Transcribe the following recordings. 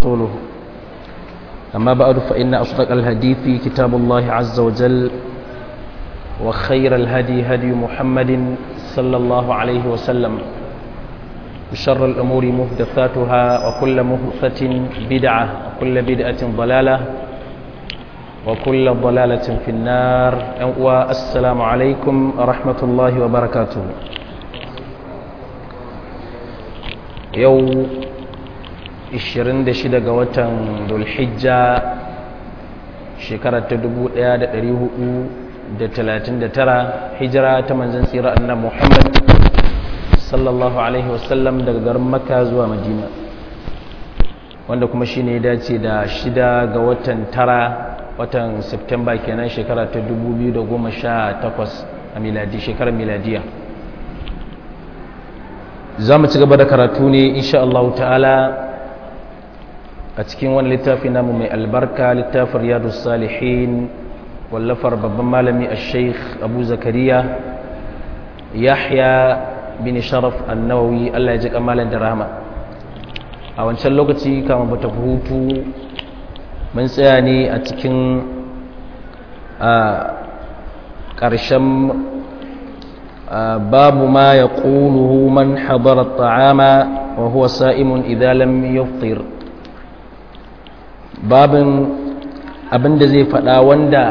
ورسوله أما بعد فإن أصدق الحديث كتاب الله عز وجل وخير الهدي هدي محمد صلى الله عليه وسلم وشر الأمور محدثاتها وكل محدثة بدعة وكل بدعة ضلالة وكل ضلالة في النار والسلام عليكم ورحمة الله وبركاته يوم 26 ga watan dulhijja shekarar ta 1439 hijira ta manzan tsira annan muhammad sallallahu alaihi wasallam daga garin makka zuwa madina wanda kuma shi ne dace da shida ga watan tara watan septemba kenan shekara ta 2018 a miladi shekarar miladiya za mu ci gaba da karatu ne insha Allah ta'ala a cikin wani littafi namu mai albarka littafin riyadu salihin wallafar babban malami a sheikh abu zakariya yahya bin sharaf annawawi allah ya ji kamalin da rahama a wancan lokaci kama bata hutu mun tsaya ne a cikin a ƙarshen babu ma ya ƙuluhu man habara ta'ama wa huwa sa'imun idalam yuftir babin abin da zai faɗa wanda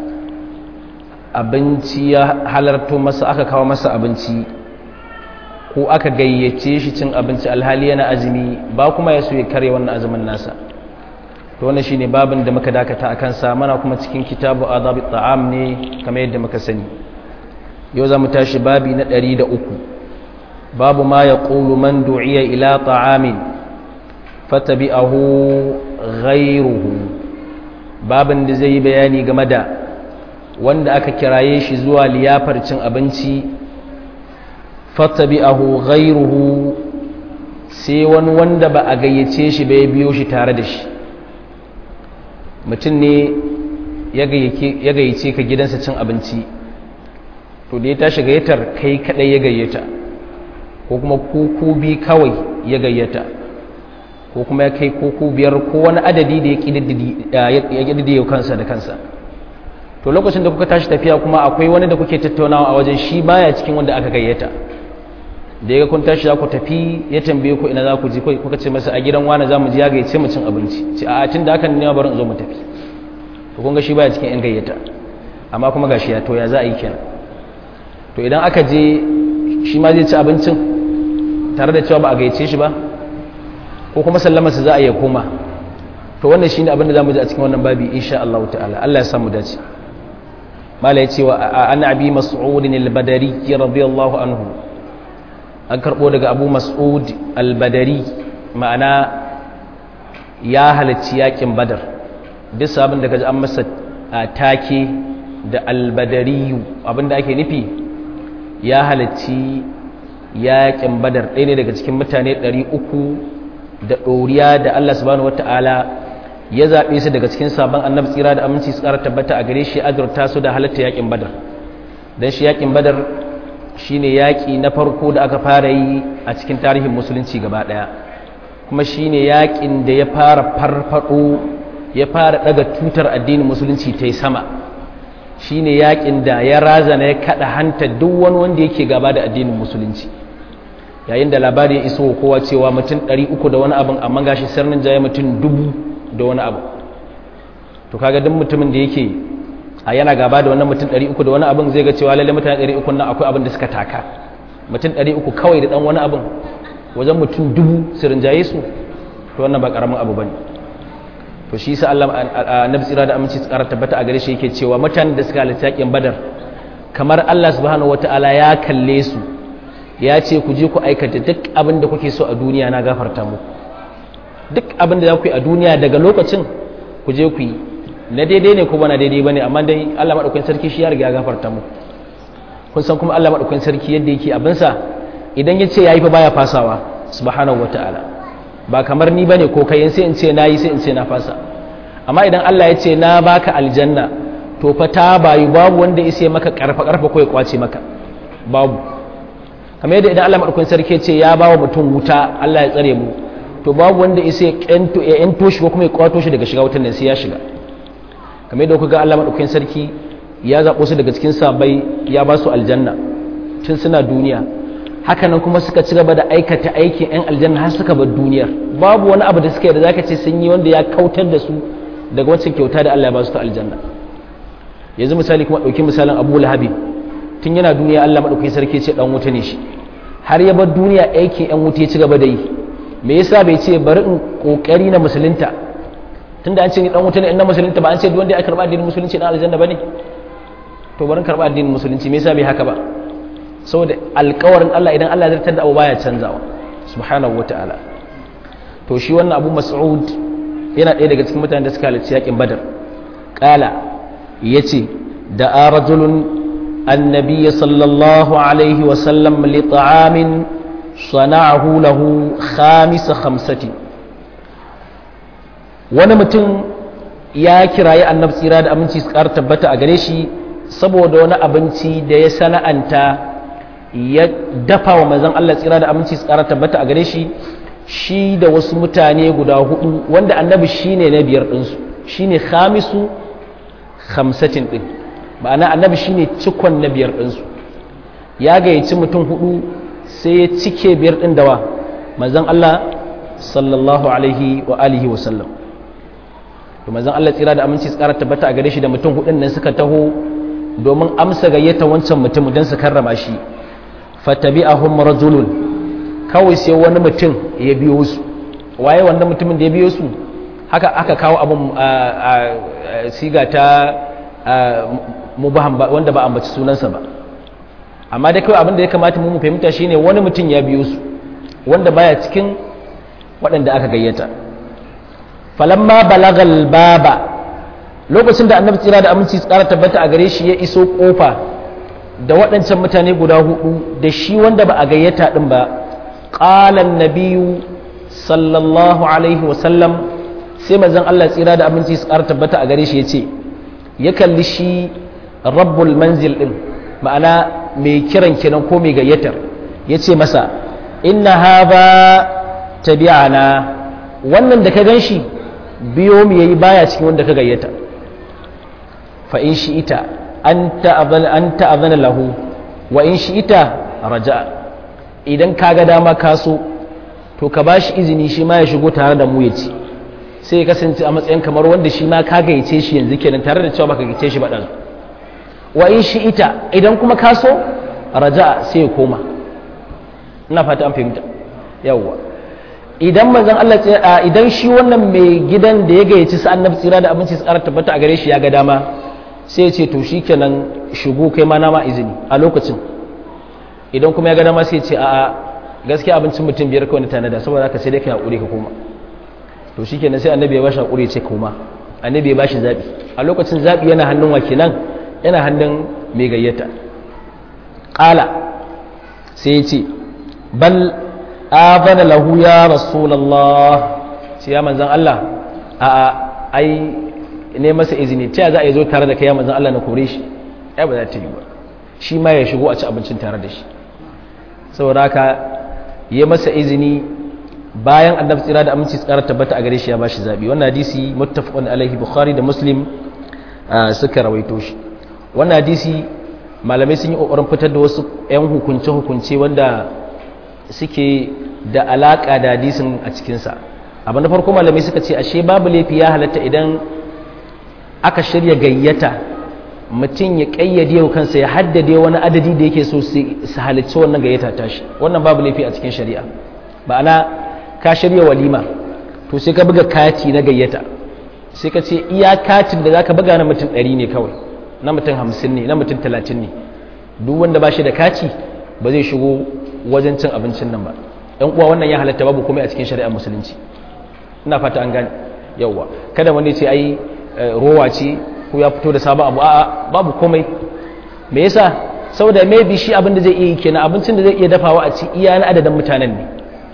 abinci ya halarto masa aka kawo masa abinci ko aka gayyace shi cin abinci alhali yana azumi ba kuma ya so ya karya wannan azumin nasa to wannan shine babin da muka dakata akan sa mana kuma cikin kitabu adabi ta'am ne kamar yadda muka sani yau za mu tashi babi na 103 babu ma yaqulu man du'iya ila ta'amin fatabi'ahu ghairuhu babin da zai yi bayani game da wanda aka kiraye shi zuwa liyafar cin abinci fatabi'ahu ghairuhu sai wani wanda ba a gayyace shi bai biyo shi tare da shi mutum ne ya gayyace ka gidansa cin abinci to da ya tashi gayyatar kai kadai ya gayyata ko kuma kuku bi kawai ya gayyata ko kuma ya kai koko biyar ko wani adadi da ya ƙididdiye kansa da kansa to lokacin da kuka tashi tafiya kuma akwai wani da kuke tattaunawa a wajen shi baya cikin wanda aka gayyata da ya kun tashi za ku tafi ya tambaye ku ina za ku ji kuka ce masa a gidan wani za mu ji ya gayyace mu cin abinci ce a tun da hakan ne bari in zo mu tafi to kun ga shi baya cikin yan gayyata amma kuma gashi ya to ya za a yi kenan to idan aka je shi ma zai ci abincin tare da cewa ba a gayyace shi ba ko kuma sallamarsa za a iya koma to wannan shine abin da zamu ji a cikin wannan babi insha Allah ta'ala Allah ya samu dace mala yace wa an abi mas'ud al-badari radiyallahu anhu an karbo daga abu mas'ud al-badari ma'ana ya halacci yakin badar duk abin da kaji an masa take da al-badari abin da ake nufi ya halacci yakin badar ɗaya ne daga cikin mutane 300 da ɗoriya da Allah subhanahu wata'ala ya zaɓe su daga cikin sabon annabi tsira da aminci su ƙara tabbata a gare shi azurta su da halatta yaƙin badar don shi yaƙin badar shi ne yaƙi na farko da aka fara yi a cikin tarihin musulunci gaba ɗaya kuma shi ne yaƙin da ya fara farfaɗo ya fara ɗaga tutar addinin musulunci ta yi sama shi ne yaƙin da ya razana ya kaɗa hanta duk wani wanda yake gaba da addinin musulunci yayin da labari ya iso kowa cewa mutum 300 da wani abin amma gashi sarnin jaye mutum dubu da wani abu to kaga duk mutumin da yake a yana gaba da wannan mutum 300 da wani abin zai ga cewa lalle mutane 300 nan akwai abin da suka taka mutum 300 kawai da dan wani abin wajen mutum dubu su rinjaye su to wannan ba karamin abu bane to shi yasa Allah annabi tsira da aminci tsara tabbata a gare shi yake cewa mutanen da suka halarci yakin badar kamar Allah subhanahu wataala ya kalle su ya ce ku je ku aikata duk abin da kuke so a duniya na gafarta muku duk abin da za ku yi a duniya daga lokacin ku je ku yi na daidai ne ko ba na daidai ba ne amma dai Allah maɗaukakin sarki shi ya riga ya gafarta muku kun san kuma Allah maɗaukakin sarki yadda yake abinsa idan ya ce ya yi fa baya fasawa subhanahu wata'ala ba kamar ni bane ko kai sai in ce na yi sai in ce na fasa amma idan Allah ya ce na baka aljanna to fa ta bayu babu wanda ya sai maka karfa karfa ko ya kwace maka babu kamar yadda idan Allah madaukakin sarki ce ya bawa mutum wuta Allah ya tsare mu to babu wanda isa ya kento ya ento shi ko kuma ya kwato shi daga shiga wutan nan sai ya shiga kamar yadda kuka ga Allah madaukakin sarki ya zaɓo su daga cikin sabai ya ba su aljanna tun suna duniya hakanan kuma suka ci gaba da aikata aikin 'yan aljanna har suka bar duniyar babu wani abu da suka yi da zaka ce sun yi wanda ya kautar da su daga wacce kyauta da Allah ya ba su ta aljanna yanzu misali kuma ɗauki misalin abu lahabi tun yana duniya Allah maɗauki sarki ce ɗan wuta ne shi har ya bar duniya aikin 'yan wuta ya ci gaba da yi me yasa bai ce bari in ƙoƙari na musulunta tunda an ce ni ɗan wuta ne in na musulunta ba an ce duk wanda ya karɓa addinin musulunci ɗan aljanna ba ne to bari karɓa addinin musulunci me yasa bai haka ba saboda alkawarin Allah idan Allah zartar da abu baya canzawa subhanahu ta'ala to shi wannan abu mas'ud yana ɗaya daga cikin mutanen da suka halarci yakin badar qala yace da rajulun annabiy sallallahu alaihi wa sallam li ta'amin sana'ahu lahu khamis khamsati wani mutum ya kirayi annabi tsira da aminci su ƙara tabbata a gare shi saboda wani abinci da ya sana'anta ya dafa wa manzon Allah tsira da aminci su ƙara tabbata a gare shi shi da wasu mutane guda hudu wanda annabi shine na biyar ɗinsu shine khamisu khamsatin ɗin ma'ana annabi shine cikon na biyar ɗinsu ya gayyaci mutum hudu sai ya cike biyar ɗin dawa manzon Allah sallallahu alaihi wa alihi wa sallam to manzon Allah tsira da aminci su ƙara tabbata a gare shi da mutum hudun nan suka taho domin amsa gayyata wancan mutum don su karrama shi fatabi'ahum rajulun kawai sai wani mutum ya biyo su waye wannan mutumin da ya biyo su haka aka kawo abun siga ta mubaham wanda ba ambaci sunansa ba amma dai kawai abin da ya kamata mu fahimta shine wani mutum ya biyo su wanda baya cikin waɗanda aka gayyata falamma balagal baba lokacin da annabi tsira da aminci tsara tabbata a gare shi ya iso kofa da waɗancan mutane guda hudu da shi wanda ba a gayyata ɗin ba ƙalan nabiyu sallallahu alaihi wasallam sai mazan Allah tsira da aminci tsara tabbata a gare shi ya ce ya kalli shi rabbul manzil ɗin ma'ana mai kiran kiran ko mai gayyatar ya ce masa inna haza tabi'ana wannan da ka gan shi biyo mu yayi baya cikin wanda ka gayyata fa in shi ita an ta'azana lahu wa in shi ita raja'a idan ka ga dama ka so to ka ba shi izini shi ma ya shigo tare da mu ya ci sai ya kasance a matsayin kamar wanda shi ma ka gayyace shi yanzu kenan tare da cewa baka gayyace shi ba dan wa in shi ita idan kuma ka so raja'a sai ya koma ina fata an fahimta yawwa idan manzon Allah idan shi wannan mai gidan da ya gayyaci sa annabi tsira da abinci tsara tabbata a gare shi ya ga dama sai ya ce to shikenan shigo kai ma na ma izini a lokacin idan kuma ya ga dama sai ya ce a'a gaskiya abincin mutum biyar kawai na tanada saboda haka sai dai ka hakuri ka koma to shikenan sai annabi ya bashi hakuri ya ce koma annabi ya bashi zabi a lokacin zabi yana hannun wa kenan yana hannun mai gayyata qala sai ya ce bal azana lahu ya rasulullah sai ya manzan Allah a ai ne masa izini ta za a yi zo tare da kai ya manzan Allah na kore shi ai ba za ta yi ba shi ma ya shigo a ci abincin tare da shi saboda haka ya masa izini bayan annabi tsira da aminci tsara tabbata a gare shi ya bashi zabi wannan hadisi muttafaqun alaihi bukhari da muslim suka rawaito shi wannan hadisi malamai sun yi kokarin fitar da wasu 'yan hukunce-hukunce wanda suke da alaƙa da hadisin a cikinsa abu na farko malamai suka ce ashe babu laifi ya halatta idan aka shirya gayyata mutum ya ƙayyade wa kansa ya haddade wani adadi da yake so su halicci wannan gayyata tashi wannan babu laifi a cikin shari'a ma'ana ka shirya walima to sai ka buga kati na gayyata sai ka ce iya katin da zaka buga na mutum ɗari ne kawai na mutum hamsin ne na mutum talatin ne duk wanda ba shi da kati ba zai shigo wajen cin abincin nan ba ɗan uwa wannan ya halatta babu komai a cikin shari'ar musulunci ina fata an gane yawwa kada wani ce ai rowa ce ko ya fito da sabon abu a'a babu komai me yasa saboda maybe shi abin da zai iya kenan abincin da zai iya dafawa a ci iya na adadin mutanen ne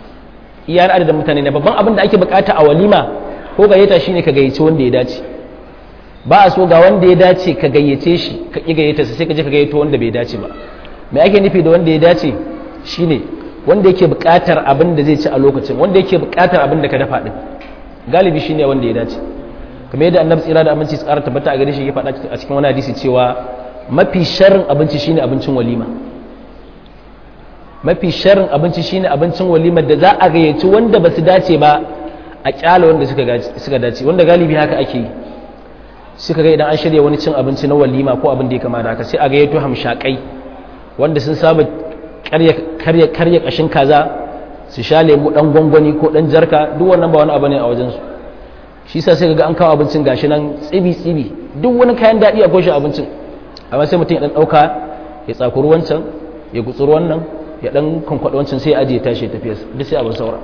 iya na adadin mutanen ne babban abin da ake bukata a walima ko gayyata shine ka gayyace wanda ya dace ba a so ga wanda ya dace ka gayyace shi ka ƙi gayyata sai ka je ka gayyato wanda bai dace ba me ake nufi da wanda ya dace shine wanda yake buƙatar abin da zai ci a lokacin wanda yake buƙatar abin da ka dafa din galibi shine wanda ya dace kamar yadda annabi tsira da aminci tsara tabbata a gare shi ya faɗa a cikin wani hadisi cewa mafi sharrin abinci shine abincin walima mafi sharrin abinci shine abincin walima da za a gayyaci wanda ba su dace ba a kyala wanda suka dace wanda galibi haka ake yi suka ga idan an shirya wani cin abinci na walima ko abin da ya kama da haka sai a gayyato hamshakai wanda sun saba karya karya kashin kaza su sha lemu dan gwangwani ko dan jarka duk wannan ba wani abu ne a wajensu shi sa sai ga an kawo abincin gashi nan tsibi tsibi duk wani kayan daɗi a goshin abincin amma sai mutum ya dan ɗauka ya tsakuri wancan ya gutsuri wannan ya dan kwankwaɗa wancan sai ya ajiye tashi ya tafiya duk sai abin saura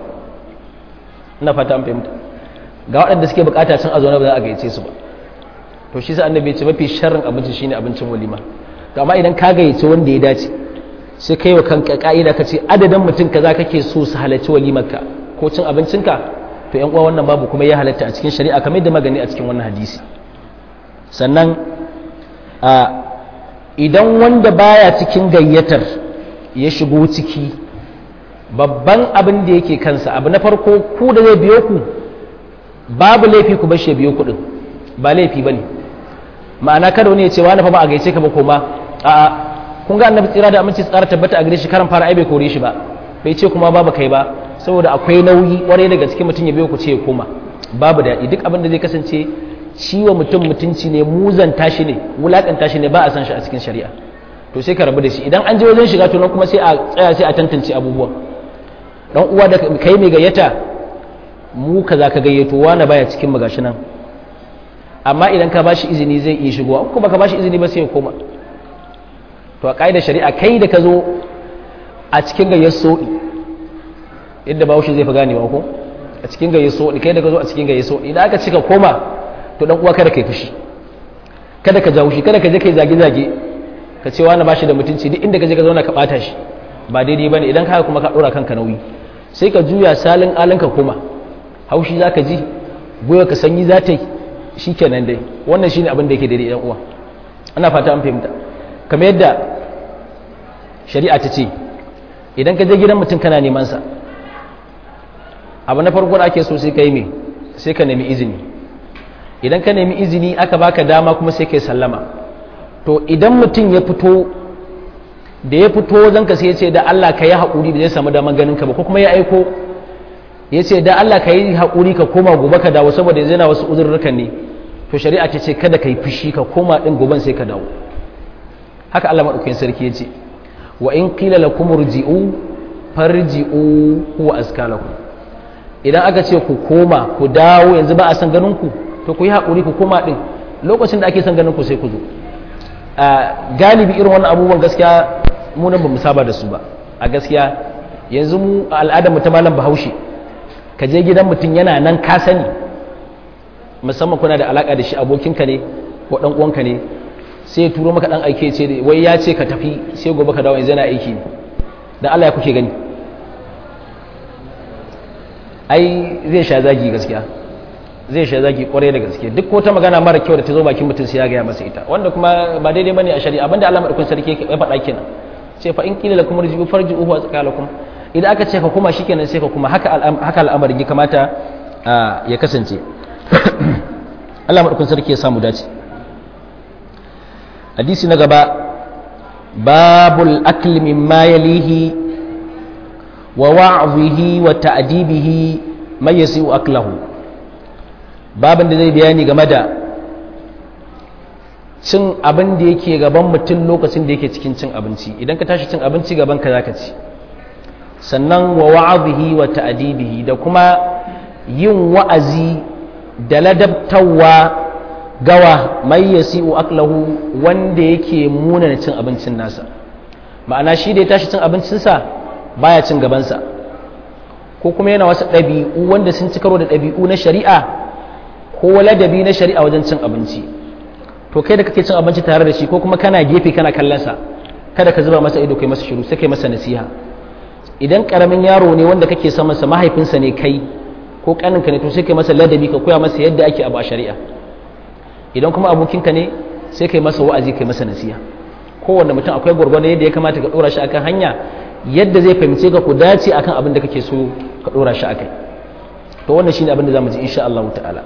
ina fata an fahimta ga waɗanda suke bukata cin a zaune ba za a gayyace su ba to shi sa annabi ya ce mafi sharrin abinci shine abincin walima to amma idan ka gayyace wanda ya dace sai kai wa kanka ka'ida ka ce adadin mutum kaza kake so su halarci walimarka ko cin abincinka to yan uwa wannan babu kuma ya halatta a cikin shari'a kamar da magani a cikin wannan hadisi sannan a idan wanda baya cikin gayyatar ya shigo ciki babban abin da yake kansa abu na farko ku da zai biyo ku babu laifi ku bashe biyo kuɗin ba laifi ba ne ma'ana kada wani ya ce wani fa ba a gaice ka ba koma a'a kun ga annabi tsira da aminci tsara tabbata a gare shi karan fara ai bai kore shi ba bai ce kuma babu kai ba saboda akwai nauyi kwarai daga cikin mutum ya biyo ku ce ya koma babu daɗi duk abin da zai kasance ciwo mutum mutunci ne muzanta shi ne wulakanta shi ne ba a san shi a cikin shari'a to sai ka rabu da shi idan an je wajen shiga to nan kuma sai a tsaya sai a tantance abubuwa dan uwa da kai mai gayyata mu kaza ka gayyato wani baya cikin magashi nan amma idan ka bashi izini zai iya shigowa ko baka bashi izini ba sai ya koma to a ƙa'idar shari'a kai da ka zo a cikin gayyar soɗi yadda bahaushe zai fi gane ba ko a cikin gayyar soɗi kai da ka zo a cikin gayyar soɗi idan aka cika koma to dan uwa kada kai fushi kada ka jawo shi kada ka je kai zage-zage ka ce wani bashi da mutunci duk inda ka je ka zauna ka ɓata shi ba daidai ba ne idan ka kuma ka ɗora kanka nauyi sai ka juya salin alin ka koma haushi za ka ji goyo ka sanyi za ta yi shi kenan dai wannan shine abin da yake daidai ɗan uwa ana fata an fahimta kamar yadda shari'a ta ce idan ka je gidan mutum kana neman sa abu na farko da ake so sai ka yi me sai ka nemi izini idan ka nemi izini aka baka dama kuma sai ka yi sallama to idan mutum ya fito da ya fito wajen ka sai ya ce da Allah ka yi haƙuri da zai samu daman ganin ka ba ko kuma ya aiko ya ce da Allah ka yi haƙuri ka koma gobe ka dawo saboda yana wasu uzurrukan ne to shari'a ta ce kada ka yi fushi ka koma ɗin goben sai ka dawo haka Allah maɗaukakin sarki ya ce wa in qila lakum urji'u farji'u huwa azka lakum idan aka ce ku koma ku dawo yanzu ba a san ganin ku to ku yi haƙuri ku koma ɗin lokacin da ake san ganin ku sai ku zo galibi irin wannan abubuwan gaskiya mu nan ba mu saba da su ba a gaskiya yanzu mu al'adar mu ta malam bahaushe ka je gidan mutum yana nan ka sani musamman kuna da alaka da shi abokinka ne ko dan uwanka ne sai ya turo maka dan aike ce wai ya ce ka tafi sai gobe ka dawo yanzu yana aiki ne da Allah ya kuke gani ai zai sha zagi gaskiya zai sha zagi kwarai da gaske duk wata magana mara kyau da ta zo bakin mutum sai ya gaya masa ita wanda kuma ba daidai bane a shari'a abinda Allah madaukakin sarki ya faɗa kenan ce fa in qila lakum rji'u farji'u wa tsakalakum idan aka ce ka kuma shikenan sai ka kuma haka haka al'amarin ya kamata ya kasance Allah madaukakin sarki ya samu dace hadisi na gaba babul akli mimma yalihi wa wa'zihi wa ta'dibihi may yasi'u aklahu babin da zai bayani game da cin abin da yake gaban mutum lokacin da yake cikin cin abinci idan ka tashi cin abinci gaban ka zaka ci sannan wa wa'azihi wa ta'dibihi da kuma yin wa'azi da ladabtawa gawa mai yasi'u aklahu wanda yake munana cin abincin nasa ma'ana shi da ya tashi cin abincinsa baya cin gabansa ko kuma yana wasu ɗabi'u wanda sun ci karo da ɗabi'u na shari'a ko ladabi na shari'a wajen cin abinci to kai da kake cin abinci tare da shi ko kuma kana gefe kana kallonsa kada ka zuba masa ido kai masa shiru sai kai masa nasiha idan karamin yaro ne wanda kake son masa mahaifinsa ne kai ko kaninka ne to sai kai masa ladabi ka koya masa yadda ake abu a shari'a idan kuma abokinka ne sai kai masa wa'azi kai masa nasiha kowanne mutum akwai gwargwado yadda ya kamata ka dora shi akan hanya yadda zai fahimce ka ku dace akan abin da kake so ka dora shi akai to wannan shine abin da zamu ji insha Allah ta'ala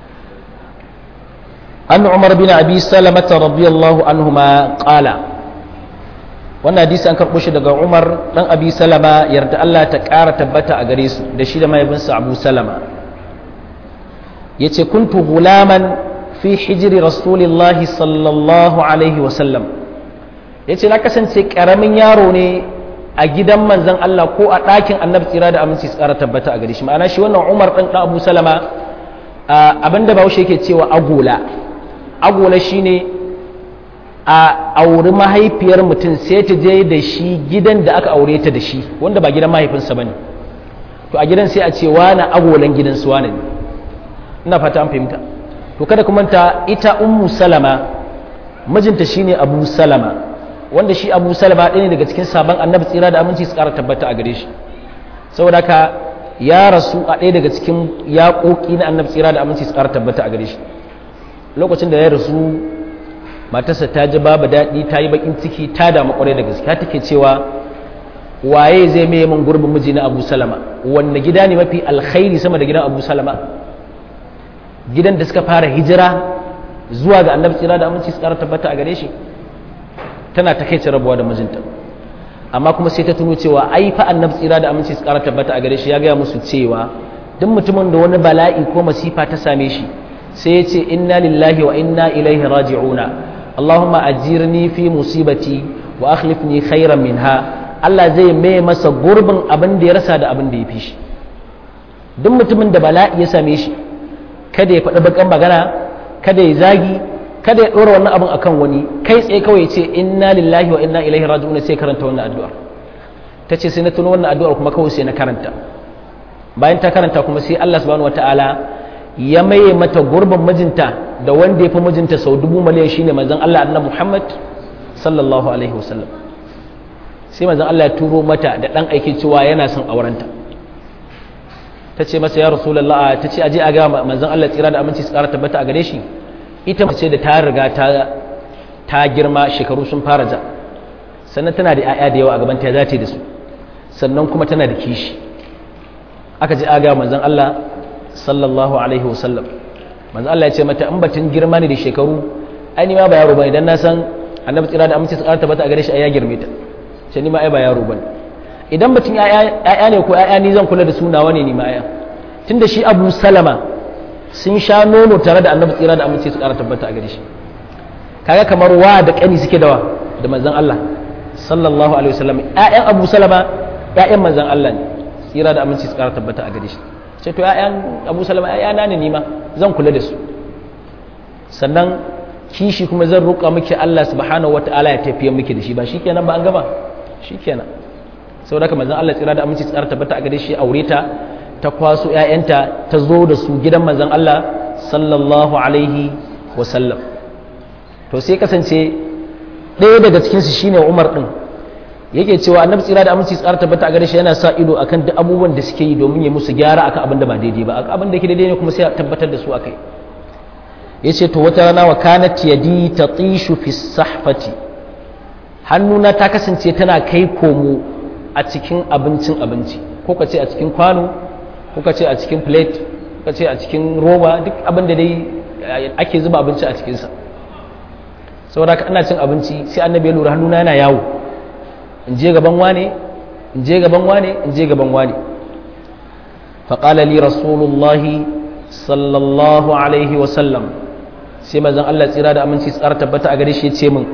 an Umar bin Abi Salamah radiyallahu anhuma qala wannan hadisi an karbo shi daga Umar dan Abi Salama yarda Allah ta ƙara tabbata a gare su da shi da mahaifinsa Abu Salama yace kuntu gulaman fi hijri rasulillahi sallallahu alaihi wa sallam yace na kasance karamin yaro ne a gidan manzan Allah ko a ɗakin annabi tsira da aminci su ƙara tabbata a gare shi ma'ana shi wannan umar ɗan ɗan abu salama abinda bahaushe yake cewa agola agola shine a auri mahaifiyar mutum sai ta je da shi gidan da aka aure ta da shi wanda ba gidan mahaifinsa ba ne to a gidan sai a ce wani agolan gidan su wani ne ina fata an fahimta to kada kuma ta ita ummu salama mijinta shine abu salama wanda shi abu salama ɗaya ne daga cikin sabon annabi tsira da aminci su ƙara tabbata a gare shi saboda ka ya rasu a ɗaya daga cikin yaƙoƙi na annabi tsira da aminci su ƙara tabbata a gare shi lokacin da ya rasu matarsa ta ji babu daɗi ta yi baƙin ciki ta damu ƙwarai da gaske ta take cewa waye zai mai min gurbin miji na abu salama wanne gida ne mafi alkhairi sama da gidan abu salama gidan da suka fara hijira zuwa ga annabi tsira da aminci su ƙara tabbata a gare shi tana ta kai rabuwa da mijinta amma kuma sai ta tuno cewa ai fa annabi tsira da aminci su ƙara tabbata a gare shi ya gaya musu cewa duk mutumin da wani bala'i ko masifa ta same shi sai ya ce inna lillahi wa inna ilaihi raji'una allahumma ajirni fi musibati wa akhlifni khairan minha Allah zai mai masa gurbin abin da ya rasa da abin da ya fi shi duk mutumin da bala'i ya same shi kada ya faɗi bakan magana kada ya zagi kada ya ɗora wannan abin akan wani kai tsaye kawai ce inna lillahi wa inna ilaihi raji'un sai karanta wannan addu'ar ta ce sai na tuno wannan addu'ar kuma kawai sai na karanta bayan ta karanta kuma sai Allah subhanahu wataala ya maye mata gurbin mijinta da wanda ya fi mijinta sau dubu miliyan shine manzon Allah annabi Muhammad sallallahu alaihi wasallam sai manzon Allah ya turo mata da dan aiki cewa yana son aurenta ta ce masa ya rasulullah ta ce aje a ga manzon Allah tsira da aminci su kara tabbata a gare shi ita mace da ta riga ta girma shekaru sun fara ja sannan tana da 'ya'ya da yawa a gaban ta za ta da su sannan kuma tana da kishi aka ji aga manzon Allah sallallahu alaihi wasallam manzon Allah ya ce mata in batun girma ne da shekaru ai ni ma ba yaro bane dan na san annabi tsira da aminci su karanta bata a gare shi ai ya girme ta ce ni ma ai ba yaro bane idan batun 'ya'ya ne ko 'ya'ya ni zan kula da su nawa ne ni ma 'ya'ya tunda shi Abu Salama sun sha nono tare da annabi tsira da amince su ƙara tabbata a gare shi kaga kamar wa da ƙani suke dawa da manzon Allah sallallahu alaihi wasallam ƴaƴan Abu Salama ƴaƴan manzon Allah ne tsira da amince su ƙara tabbata a gare shi ce to ƴaƴan Abu Salama ƴaƴana ne ni ma zan kula da su sannan kishi kuma zan roƙa miki Allah subhanahu wata'ala ya tafiye miki da shi ba shikenan ba an gama shikenan saboda haka manzon Allah tsira da amince su ƙara tabbata a gare shi aure ta ta kwaso ‘ya'yanta ta zo da su gidan manzan Allah sallallahu Alaihi wasallam to sai kasance ɗaya daga cikinsu shine umar ɗin yake cewa annabi tsira da aminci tsara tabbata a gare shi yana sa ido akan duk abubuwan da suke yi domin ya musu gyara akan abin da ba daidai ba abin da ke daidai ne kuma sai tabbatar da su akai ya ce to wata rana wa kanat yadi tatishu fi sahfati hannuna ta kasance tana kai komo a cikin abincin abinci ko ka ce a cikin kwano kuka ce a cikin plate kuka ce a cikin roba duk abin da dai ake zuba abinci a cikinsa saboda haka ana cin abinci sai annabi ya lura hannuna yana yawo in je gaban wane in je gaban wane in je gaban wane faƙala li rasulullahi sallallahu alaihi wasallam sai mazan Allah tsira da aminci tsara tabbata a gare shi ya ce min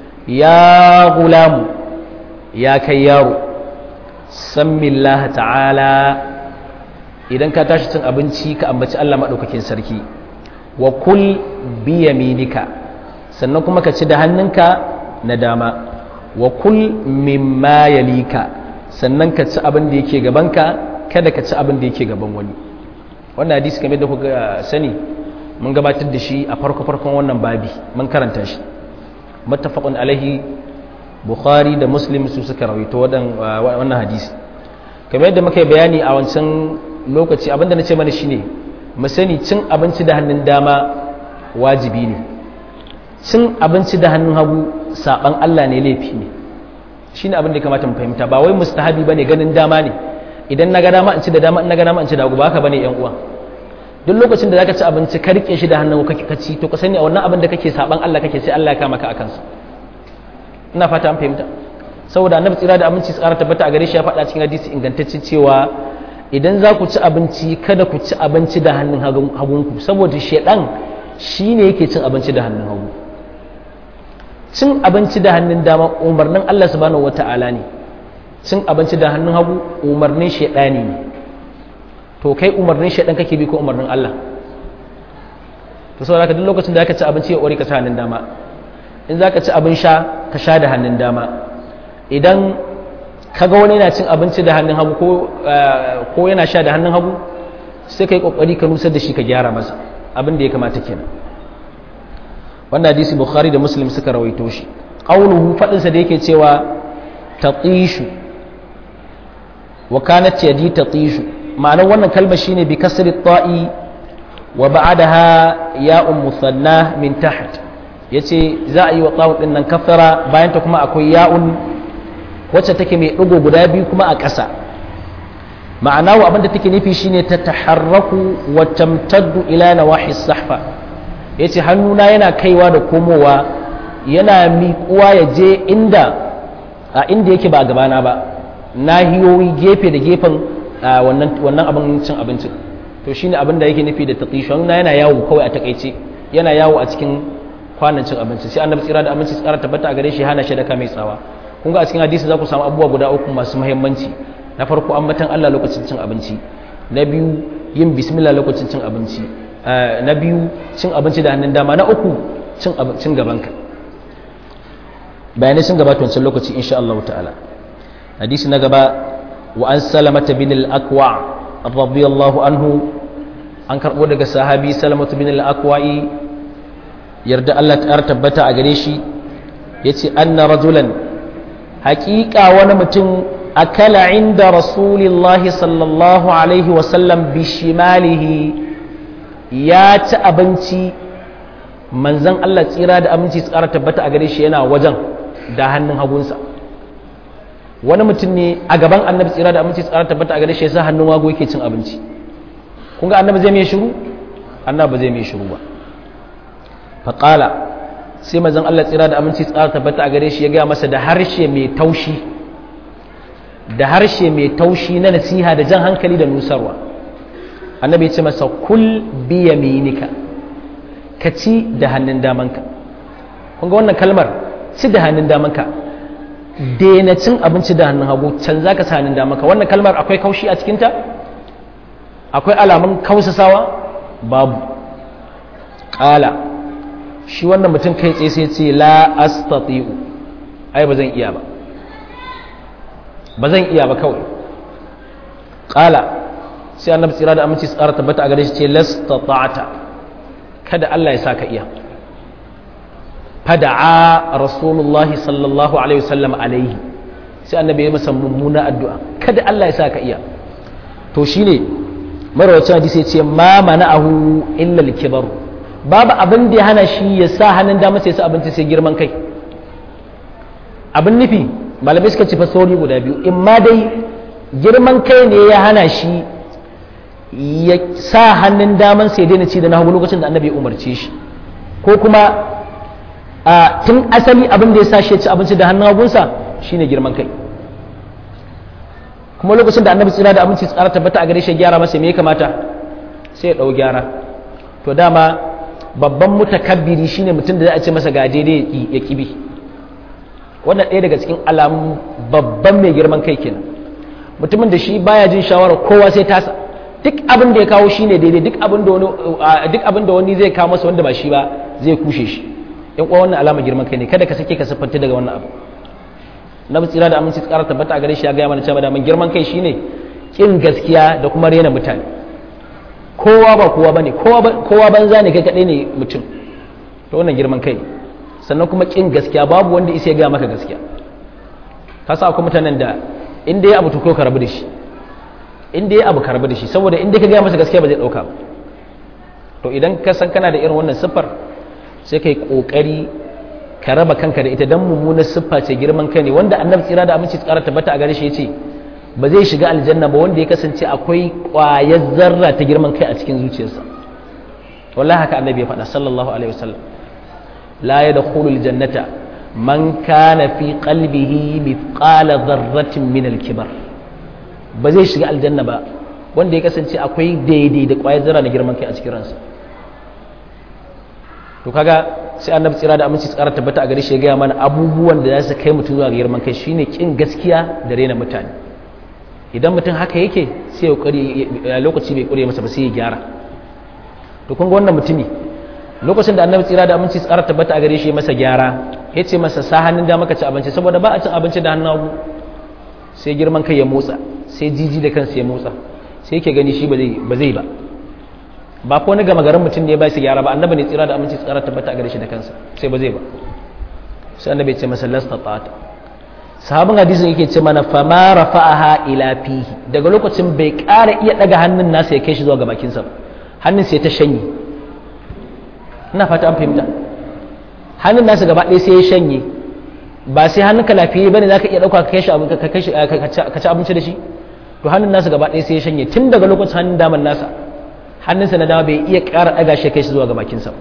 ya gulamu ya kai yaro sammillaha ta'ala idan ka tashi cin abinci ka ambaci Allah maɗaukakin sarki wa kul biyaminika sannan kuma ka ci da hannunka na dama wa kul mimma yalika sannan ka ci abin da yake gabanka kada ka ci abin da yake gaban wani wannan hadisi kamar da kuka sani mun gabatar da shi a farko farkon wannan babi mun karanta shi muttafaqun alaihi bukhari da muslim su suka rawaito wannan hadisi kamar yadda muka yi bayani a wancan lokaci abinda na ce mana shine mu sani cin abinci da hannun dama wajibi ne cin abinci da hannun hagu saban Allah ne laifi ne shine abin da ya kamata mu fahimta ba wai mustahabi bane ganin dama ne idan na ga dama in ci da dama in na ga dama in ci da hagu ba haka bane yan uwa duk lokacin da zaka ci abinci ka rike shi da hannun kake kaci to ka sani a wannan abin da kake saban Allah kake sai Allah ya kama ka akan sa ina fata an fahimta saboda annabi tsira da aminci tsara tabbata a gare shi ya faɗa cikin hadisi ingantacce cewa idan za ku ci abinci kada ku ci abinci da hannun hagunku saboda shedan shine yake cin abinci da hannun hagu cin abinci da hannun dama umarnin Allah subhanahu wata'ala ne cin abinci da hannun hagu umarnin shedani ne to kai umarnin shedan kake bi ko umarnin Allah to saboda haka duk lokacin da aka ci abinci ya ore ka ci hannun dama in za ka ci abin sha ka sha da hannun dama idan ka ga wani yana cin abinci da hannun hagu ko yana sha da hannun hagu sai ka yi kokari ka nusar da shi ka gyara masa abin da ya kamata kenan wannan hadisi bukhari da muslim suka rawaito shi qauluhu fadinsa da yake cewa tatishu wa kanat yadi tatishu ma'anar wannan kalma shine bi kasri ta'i wa ba'daha ya'un musanna min taht yace za a yi wa ta'un din nan kafara bayan ta kuma akwai ya'un wacce take mai ɗigo guda biyu kuma a ƙasa ma'ana wa abinda take nufi shine ta taharraku wa tamtaddu ila nawahi sahfa yace hannuna yana kaiwa da komowa yana miƙuwa ya je inda a inda yake ba gabana ba nahiyoyi gefe da gefen wannan wannan abin cin abincin to shine abin da yake nufi da taqishu hannuna yana yawo kawai a takaice yana yawo a cikin kwanan cin abinci sai annabi tsira da aminci tsara tabbata a gare shi hana shi da kame tsawa kun ga a cikin hadisi za ku samu abubuwa guda uku masu muhimmanci na farko ambatan Allah lokacin cin abinci na biyu yin bismillah lokacin cin abinci na biyu cin abinci da hannun dama na uku cin abincin gabanka bayanai sun gabata wancan lokaci insha Allah ta'ala hadisi na gaba wa an salamata bin al-aqwa radiyallahu anhu an karbo daga sahabi salamatu bin al-aqwa'i yarda Allah ta tabbata a gare shi yace anna rajulan haƙiƙa wani mutum akala inda rasulillahi sallallahu alaihi wasallam bishimalihi ya ci abinci manzan Allah tsira da aminci tsara tabbata a gare shi yana wajen da hannun hagunsa wani mutum ne a gaban annabi tsira da aminci tsara tabbata a gare shi yasa hannun wago yake cin abinci kun ga annabi zai mai shiru annabi zai mai shiru ba faqala sai mazan Allah tsira da aminci tsara tabbata a gare shi ya gaya masa da harshe mai taushi da harshe mai taushi na nasiha da jan hankali da nusarwa annabi ya ce masa kul biya minika ka ci da hannun damanka kun ga wannan kalmar ci da hannun damanka daina cin abinci da hannun hagu can za ka sa hannun damanka wannan kalmar akwai kaushi a cikinta akwai alamun kausasawa babu ƙala shi wannan mutum kai tsaye sai ce la astati'u ai ba zan iya ba ba zan iya ba kawai qala sai annabi tsira da aminci tsara tabbata a gare shi ce lastata'ata kada Allah ya saka iya fada'a rasulullahi sallallahu alaihi wasallam alaihi sai annabi ya masa mummuna addu'a kada Allah ya saka iya to shine marawacin hadisi ya ce ma mana'ahu illa al-kibar babu abin da ya hana shi ya sa hannun dama sai su abinci sai girman kai abin nufi malamai suka ci fasori guda biyu in ma dai girman kai ne ya hana shi ya sa hannun daman sai daina ci da na hagu lokacin da annabi ya umarce shi ko kuma a tun asali abin da ya sa shi ya ci abinci da hannun hagunsa shine girman kai kuma lokacin da annabi tsira da abinci tsara tabbata a gare shi gyara masa me ya kamata sai ya ɗau gyara to dama babban mutakabbiri shine mutum da za a ce masa ga daidai ya kibi wannan ɗaya daga cikin alamun babban mai girman kai kenan mutumin da shi baya jin shawarar kowa sai tasa duk abin da ya kawo shine daidai duk abin da wani duk abin da wani zai kawo masa wanda ba shi ba zai kushe shi in kuwa wannan alama girman kai ne kada ka sake ka siffanta daga wannan abu na tsira da aminci tsara tabbata a gare shi ya gaya mana cewa da girman kai shine kin gaskiya da kuma rena mutane kowa ba kowa bane kowa banza ne kai kadai ne mutum to wannan girman kai sannan kuma kin gaskiya babu wanda isa ya gaya maka gaskiya ka sa akwai mutanen da inda ya abu to ko ka rabu da shi inda ya abu ka rabu da shi saboda inda ka gaya masa gaskiya ba zai dauka ba to idan ka san kana da irin wannan siffar sai kai kokari ka raba kanka da ita dan mummunar siffa ce girman kai ne wanda annabi tsira da aminci tsara tabbata a gare shi yace ba zai shiga aljanna ba wanda ya kasance akwai ƙwayar zarra ta girman kai a cikin zuciyarsa wallahi haka annabi ya faɗa sallallahu alaihi wasallam la yadkhulul jannata man kana fi qalbihi mithqala dharratin min al-kibar ba zai shiga aljanna ba wanda ya kasance akwai daidai da ƙwayar zarra na girman kai a cikin ransa to kaga sai annabi tsira da aminci tsara tabbata a gare shi ya gaya mana abubuwan da za su kai mutum zuwa ga girman kai shine kin gaskiya da rena mutane idan mutum haka yake sai ya kokari lokaci bai kure masa ba sai ya gyara to kun ga wannan mutumi lokacin da annabi tsira da aminci tsara tabbata a gare shi masa gyara ya ce masa sa hannun da maka ci abinci saboda ba a cin abinci da hannun hagu sai girman kai ya motsa sai jiji da kansa ya motsa sai yake gani shi ba zai ba ba ko wani gama garin mutum ne ba su gyara ba annabi ne tsira da aminci tsara tabbata a gare shi da kansa sai ba zai ba sai annabi ya ce masa lasta ta'ata sahabin hadisin yake ce mana fama rafa'aha ila fihi daga lokacin bai ƙara iya daga hannun nasa ya kai shi zuwa ga bakinsa ba hannun sai ta shanye ina fata an fahimta hannun nasa gaba ɗaya sai ya shanye ba sai hannun ka lafiya bane zaka iya dauka ka kai shi ka kai shi ka ci abinci da shi to hannun nasa gaba ɗaya sai ya shanye tun daga lokacin hannun daman nasa hannunsa na dama bai iya ƙara ɗaga shi kai shi zuwa ga bakinsa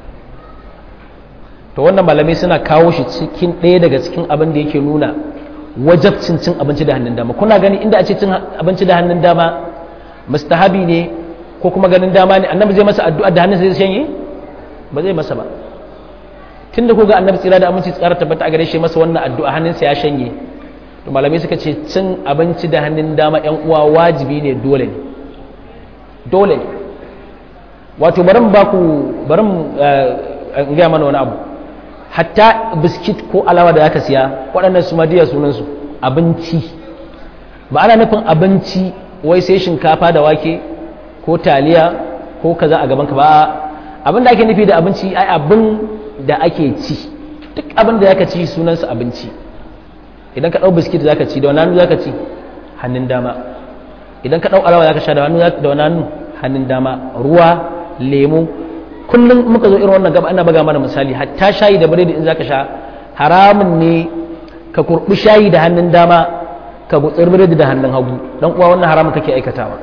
to wannan malamai suna kawo shi cikin ɗaya daga cikin abin da yake nuna wajabcin cin abinci da hannun dama kuna gani inda a ce cin abinci da hannun dama mustahabi ne ko kuma ganin dama ne annabi zai masa addu'a da hannunsa zai shanye ba zai masa ba tunda ko ga annabi tsira da aminci tsara tabbata a gare shi masa wannan addu'a hannunsa ya shanye to malamai suka ce cin abinci da hannun dama yan uwa wajibi ne dole ne dole ne wato bari mu baku bari mu gaya mana wani abu hatta biskit ko alawa da zaka siya waɗannan su madiya sunansu abinci ba ana nufin abinci wai sai shinkafa da wake ko taliya ko kaza a gabanka ba abin da ake nufi da abinci ai abin da ake ci duk abin da zaka ci sunansa abinci idan ka ɗau biskit zaka ci da wani hannu zaka ci hannun dama idan ka ɗau alawa zaka sha da wani hannu hannun dama ruwa lemu kullum muka zo irin wannan gaba ana baga mana misali hatta shayi da biredi in zaka sha haramun ne ka kurbi shayi da hannun dama ka gutsir biredi da hannun hagu dan uwa wannan haramun kake aikatawa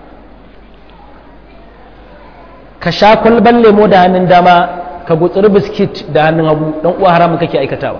ka sha kwalban lemo da hannun dama ka gutsir biskit da hannun hagu dan uwa haramun kake aikatawa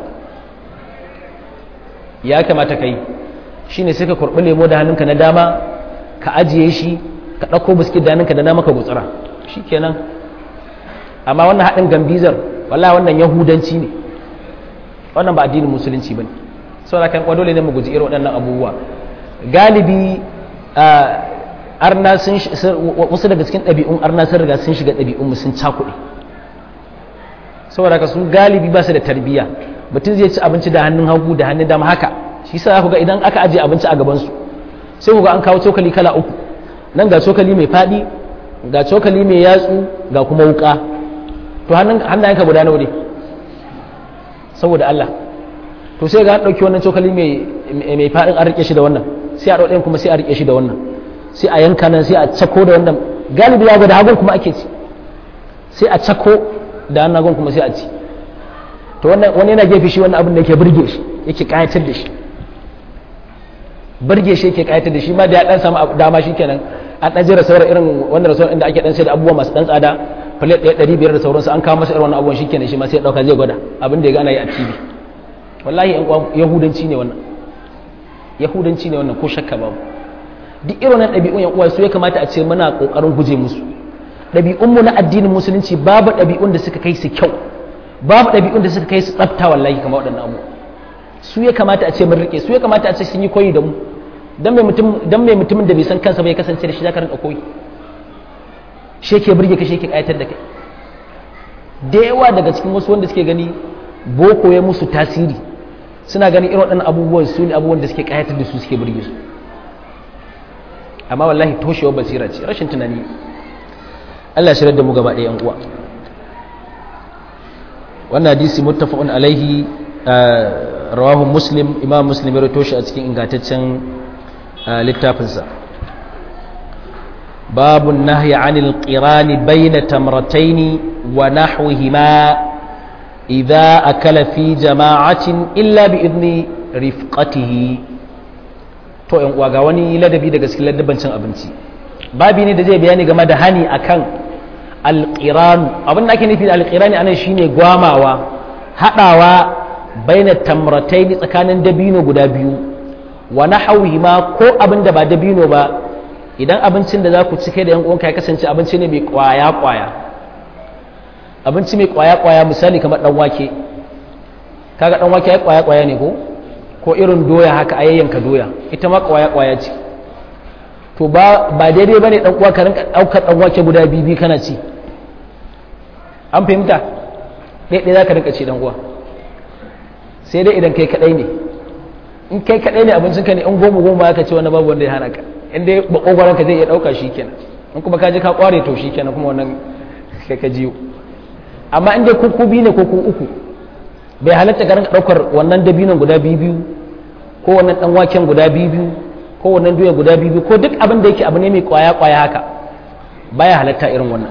ya kamata kai shine sai ka kurbi lemo da hannunka na dama ka ajiye shi ka ɗauko biskit da hannunka da dama ka gutsira shikenan amma wannan haɗin gambizar wallahi wannan yahudanci ne wannan ba addinin musulunci ba ne saboda kan dole ne mu guji irin waɗannan abubuwa galibi arna sun wasu daga cikin ɗabi'un arna sun riga sun shiga ɗabi'un sun cakuɗe saboda ka su galibi ba su da tarbiyya mutum zai ci abinci da hannun hagu da hannun dama haka shi sa ku ga idan aka ajiye abinci a gabansu sai ku ga an kawo cokali kala uku nan ga cokali mai faɗi ga cokali mai yatsu ga kuma wuka to hannayenka guda nawa ne saboda Allah to sai ga an ɗauki wannan cokali mai faɗin an rike shi da wannan sai a ɗauɗayin kuma sai a rike shi da wannan sai a yanka nan sai a cako da wannan galibi ya gwada hagun kuma ake ci sai a cako da hannun hagun kuma sai a ci to wani yana gefe shi wannan abin da yake burge shi yake kayatar da shi burge shi yake kayatar da shi ma da ya dan samu dama shi kenan an ɗan jira sauran irin wannan rasuwar inda ake ɗan sai da abubuwa masu ɗan tsada plate ɗaya ɗari biyar da sauransu an kawo masa irin wannan abubuwan shikenan shi ma sai ɗauka zai gwada abin da ya gana yi a tv wallahi yan uwa yahudanci ne wannan yahudanci ne wannan ko shakka babu duk irin wannan ɗabi'un yan uwa su ya kamata a ce muna ƙoƙarin guje musu ɗabi'un mu na addinin musulunci babu ɗabi'un da suka kai su kyau babu ɗabi'un da suka kai su tsafta wallahi kamar waɗannan abu su ya kamata a ce mun rike su ya kamata a ce sun yi koyi da mu dan mai mutum dan mai mutumin da bai san kansa bai kasance da shi zaka rinka koyi shi yake burge ka shi yake kayatar da kai da yawa daga cikin wasu wanda suke gani boko ya musu tasiri suna ganin irin waɗannan abubuwan su ne abubuwan da suke kayatar da su suke burge su amma wallahi toshewar basira ce rashin tunani Allah shirar da mu gaba ɗaya uwa wannan hadisi muttafaqun alaihi rawahu muslim imam muslim ya rawaito shi a cikin ingantaccen littafinsa babu nahyi anil qirani bayna tamrataini wa nahwihima idza akala fi jama'atin illa bi idni rifqatihi to yan uwa ga wani ladabi daga cikin ladaban cin abinci babi ne da zai bayani game da hani akan alqiran abin da ake nufi da alqirani anan shine gwamawa hadawa baina tamrataini tsakanin dabino guda biyu wa nahwihi ma ko abin da ba dabino ba idan abincin da za ku ci kai da yan uwanka ya kasance abinci ne mai kwaya kwaya abinci mai kwaya kwaya misali kamar dan wake kaga dan wake ya kwaya kwaya ne ko ko irin doya haka a yayyanka doya ita ma kwaya kwaya ce to ba ba daidai bane dan uwa ka rinka daukar dan wake guda bibi kana ci an fahimta dai dai zaka rinka ci dan uwa sai dai idan kai kadai ne in kai kadai ne abincin ka ne in goma goma ka ce wani babu wanda ya hana ka in dai bakogwaron ka zai iya dauka shikenan in kuma ka je ka kware to shikenan kuma wannan kai ka jiyo amma in dai ku ku biyu ne ko ku uku bai halatta ka rinka daukar wannan dabinon guda biyu biyu ko wannan dan waken guda biyu biyu ko wannan doya guda biyu biyu ko duk abin da yake abu ne mai kwaya kwaya haka baya halatta irin wannan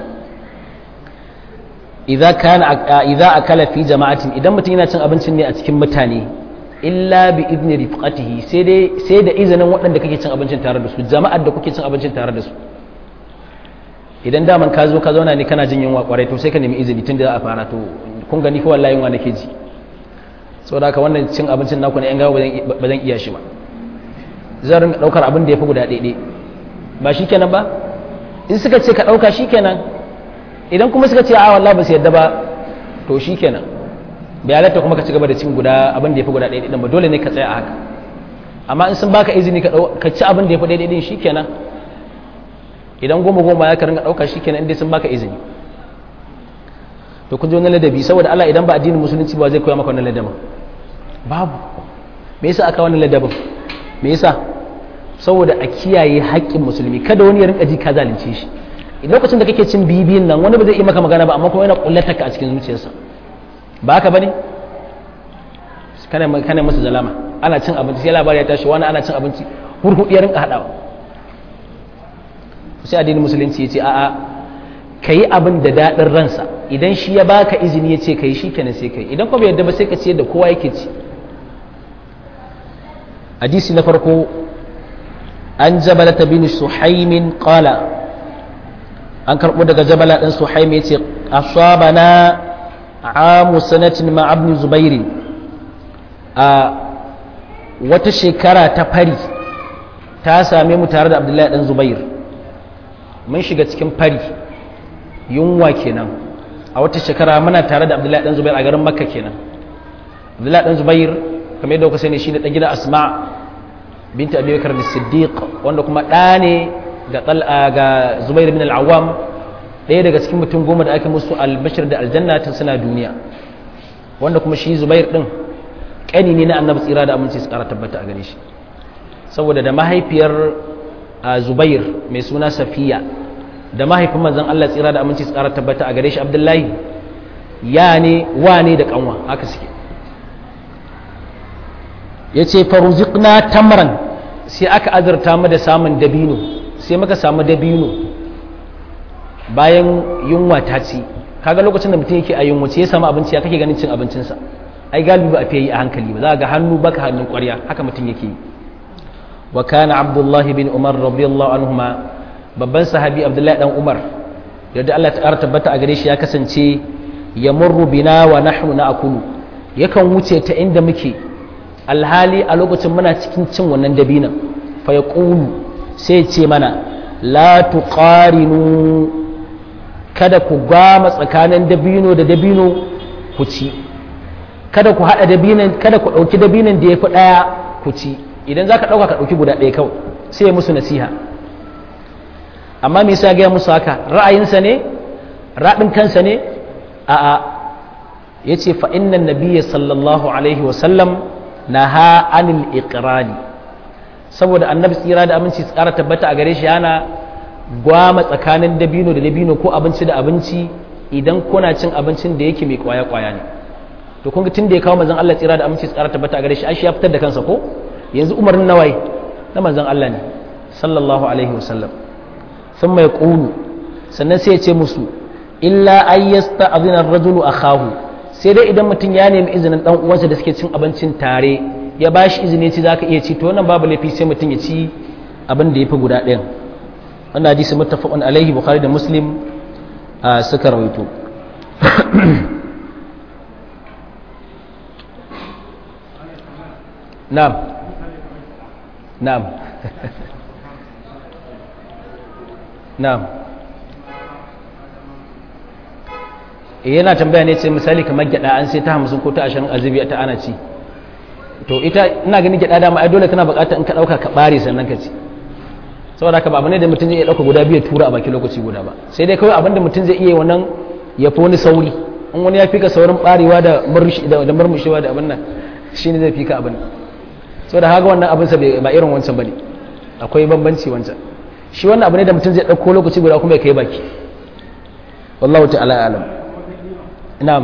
idza kana idza akala fi jama'atin idan mutum yana cin abincin ne a cikin mutane illa bi idni rifqatihi sai dai sai da izinin waɗanda kake cin abincin tare da su jama'ar da kuke cin abincin tare da su idan daman ka zo ka zauna ne kana jin yunwa kwarai to sai ka nemi izini tun da za a fara to kun gani ko wallahi yunwa nake ji saboda haka wannan cin abincin naku ne yan gawa ba zan iya shi ba zan rinka daukar abin da ya fi guda ɗaiɗai ba shi kenan ba in suka ce ka ɗauka shi kenan idan kuma suka ce a wallah ba su yadda ba to shi kenan bai halatta kuma ka ci gaba da cin guda abin da ya fi guda ɗaiɗai ɗin ba dole ne ka tsaya a haka amma in sun baka izini ka ci abin da ya fi ɗaiɗai ɗin shi kenan idan goma goma ya ka rinka ɗauka shi kenan inda sun baka izini to kun ji wani ladabi saboda Allah idan ba addinin musulunci ba zai koya maka wannan ladabin babu me yasa aka wannan ladabin me yasa saboda a kiyaye haƙƙin musulmi kada wani ya rinka ji ka zalunce shi lokacin da kake cin bibiyin nan wani ba zai yi maka magana ba amma kuma yana kullata ka a cikin zuciyarsa ba haka bane kana kana masa zalama ana cin abinci sai labari ya tashi wani ana cin abinci hurhuɗi ya rinka haɗawa sai addinin musulunci ya ce a'a ka yi abin da daɗin ransa idan shi ya baka izini ya ce ka yi shi kenan sai ka yi idan kuma yadda ba sai ka ce da kowa yake ci hadisi na farko an jabala ta bin suhaimin qala an karɓo daga jabala ɗin suhaim ya ce asabana amu sanatin ma abin zubairi a wata shekara ta fari ta same mu tare da abdullahi ɗan zubair mun shiga cikin fari yunwa kenan a wata shekara muna tare da abdullahi dan zubair a garin makka kenan abdullahi dan zubair kamar yadda kuka sani shine dan gidan asma binta abi bakar siddiq wanda kuma ɗa ne ga ga zubair bin al-awwam ɗaya daga cikin mutum goma da aka musu albashir da aljanna tun suna duniya wanda kuma shi zubair din ƙani ne na annabi tsira da aminci su ƙara tabbata a gare shi saboda da mahaifiyar zubair mai suna safiya da mahaifin manzon Allah tsira da aminci tsara tabbata a gare shi Abdullahi ya ne wa ne da kanwa haka suke yace faruziqna tamran sai aka azurta mu da samun dabino sai muka samu dabino bayan yunwa ta ci kaga lokacin da mutum yake a yunwa ya samu abinci ya kake ganin cin abincinsa ai galibi ba a fiye yi a hankali ba za ga hannu baka hannun kwarya haka mutum yake yi wa kana abdullahi bin umar radiyallahu anhuma babban sahabi abdullahi dan umar yadda Allah ta tabbata a gare shi ya kasance ya murru bina wa nahnu na'kulu yakan wuce ta inda muke alhali a lokacin muna cikin cin wannan dabinan fa yaqulu sai ce mana la tuqarinu kada ku gama tsakanin dabino da dabino ku ci kada ku hada dabinan kada ku dauki dabinan da yafi daya ku ci idan zaka dauka ka dauki guda ɗaya kawai sai musu nasiha amma me yasa gaya musu haka ra'ayinsa ne raɗin kansa ne a'a ya ce fa innan nabiyya sallallahu alaihi wasallam na ha anil iqrani saboda annabi tsira da aminci tsara tabbata a gare shi yana gwama tsakanin dabino da dabino ko abinci da abinci idan kuna cin abincin da yake mai kwaya kwaya ne to kun ga tun da ya kawo manzon Allah tsira da aminci tsara tabbata a gare shi ai shi ya fitar da kansa ko yanzu umarnin nawaye na manzon Allah ne sallallahu alaihi wasallam sun mai ƙunu sannan sai ya ce musu illa an yasta azinar rajulu a kahu sai dai idan mutum ya nemi izinin dan uwansa da suke cin abincin tare ya ba shi izini ci zaka iya ci to wannan babu laifi sai mutum ya ci abin da ya fi guda ɗayan wannan hadisi muttafaqun alaihi bukhari da muslim suka rawaito na'am na'am na'am yana tambaya ne ce misali kamar gyada an sai ta hamsin ko ta ashirin azubi ta ana ci to ita ina ganin gyada dama ai dole tana bukata in ka dauka ka bare sannan ka ci saboda haka ba abu ne da mutum zai iya dauka guda biyu tura a baki lokaci guda ba sai dai kawai abin da mutum zai iya wannan ya fi wani sauri in wani ya fi ka saurin barewa da murmushewa da abin nan shine zai fi ka abin saboda haka wannan abin sa ba irin wancan bane akwai bambanci wancan shi wannan abu ne da mutum zai dauko lokaci guda kuma ya kai baki wallahu ta'ala alam na'am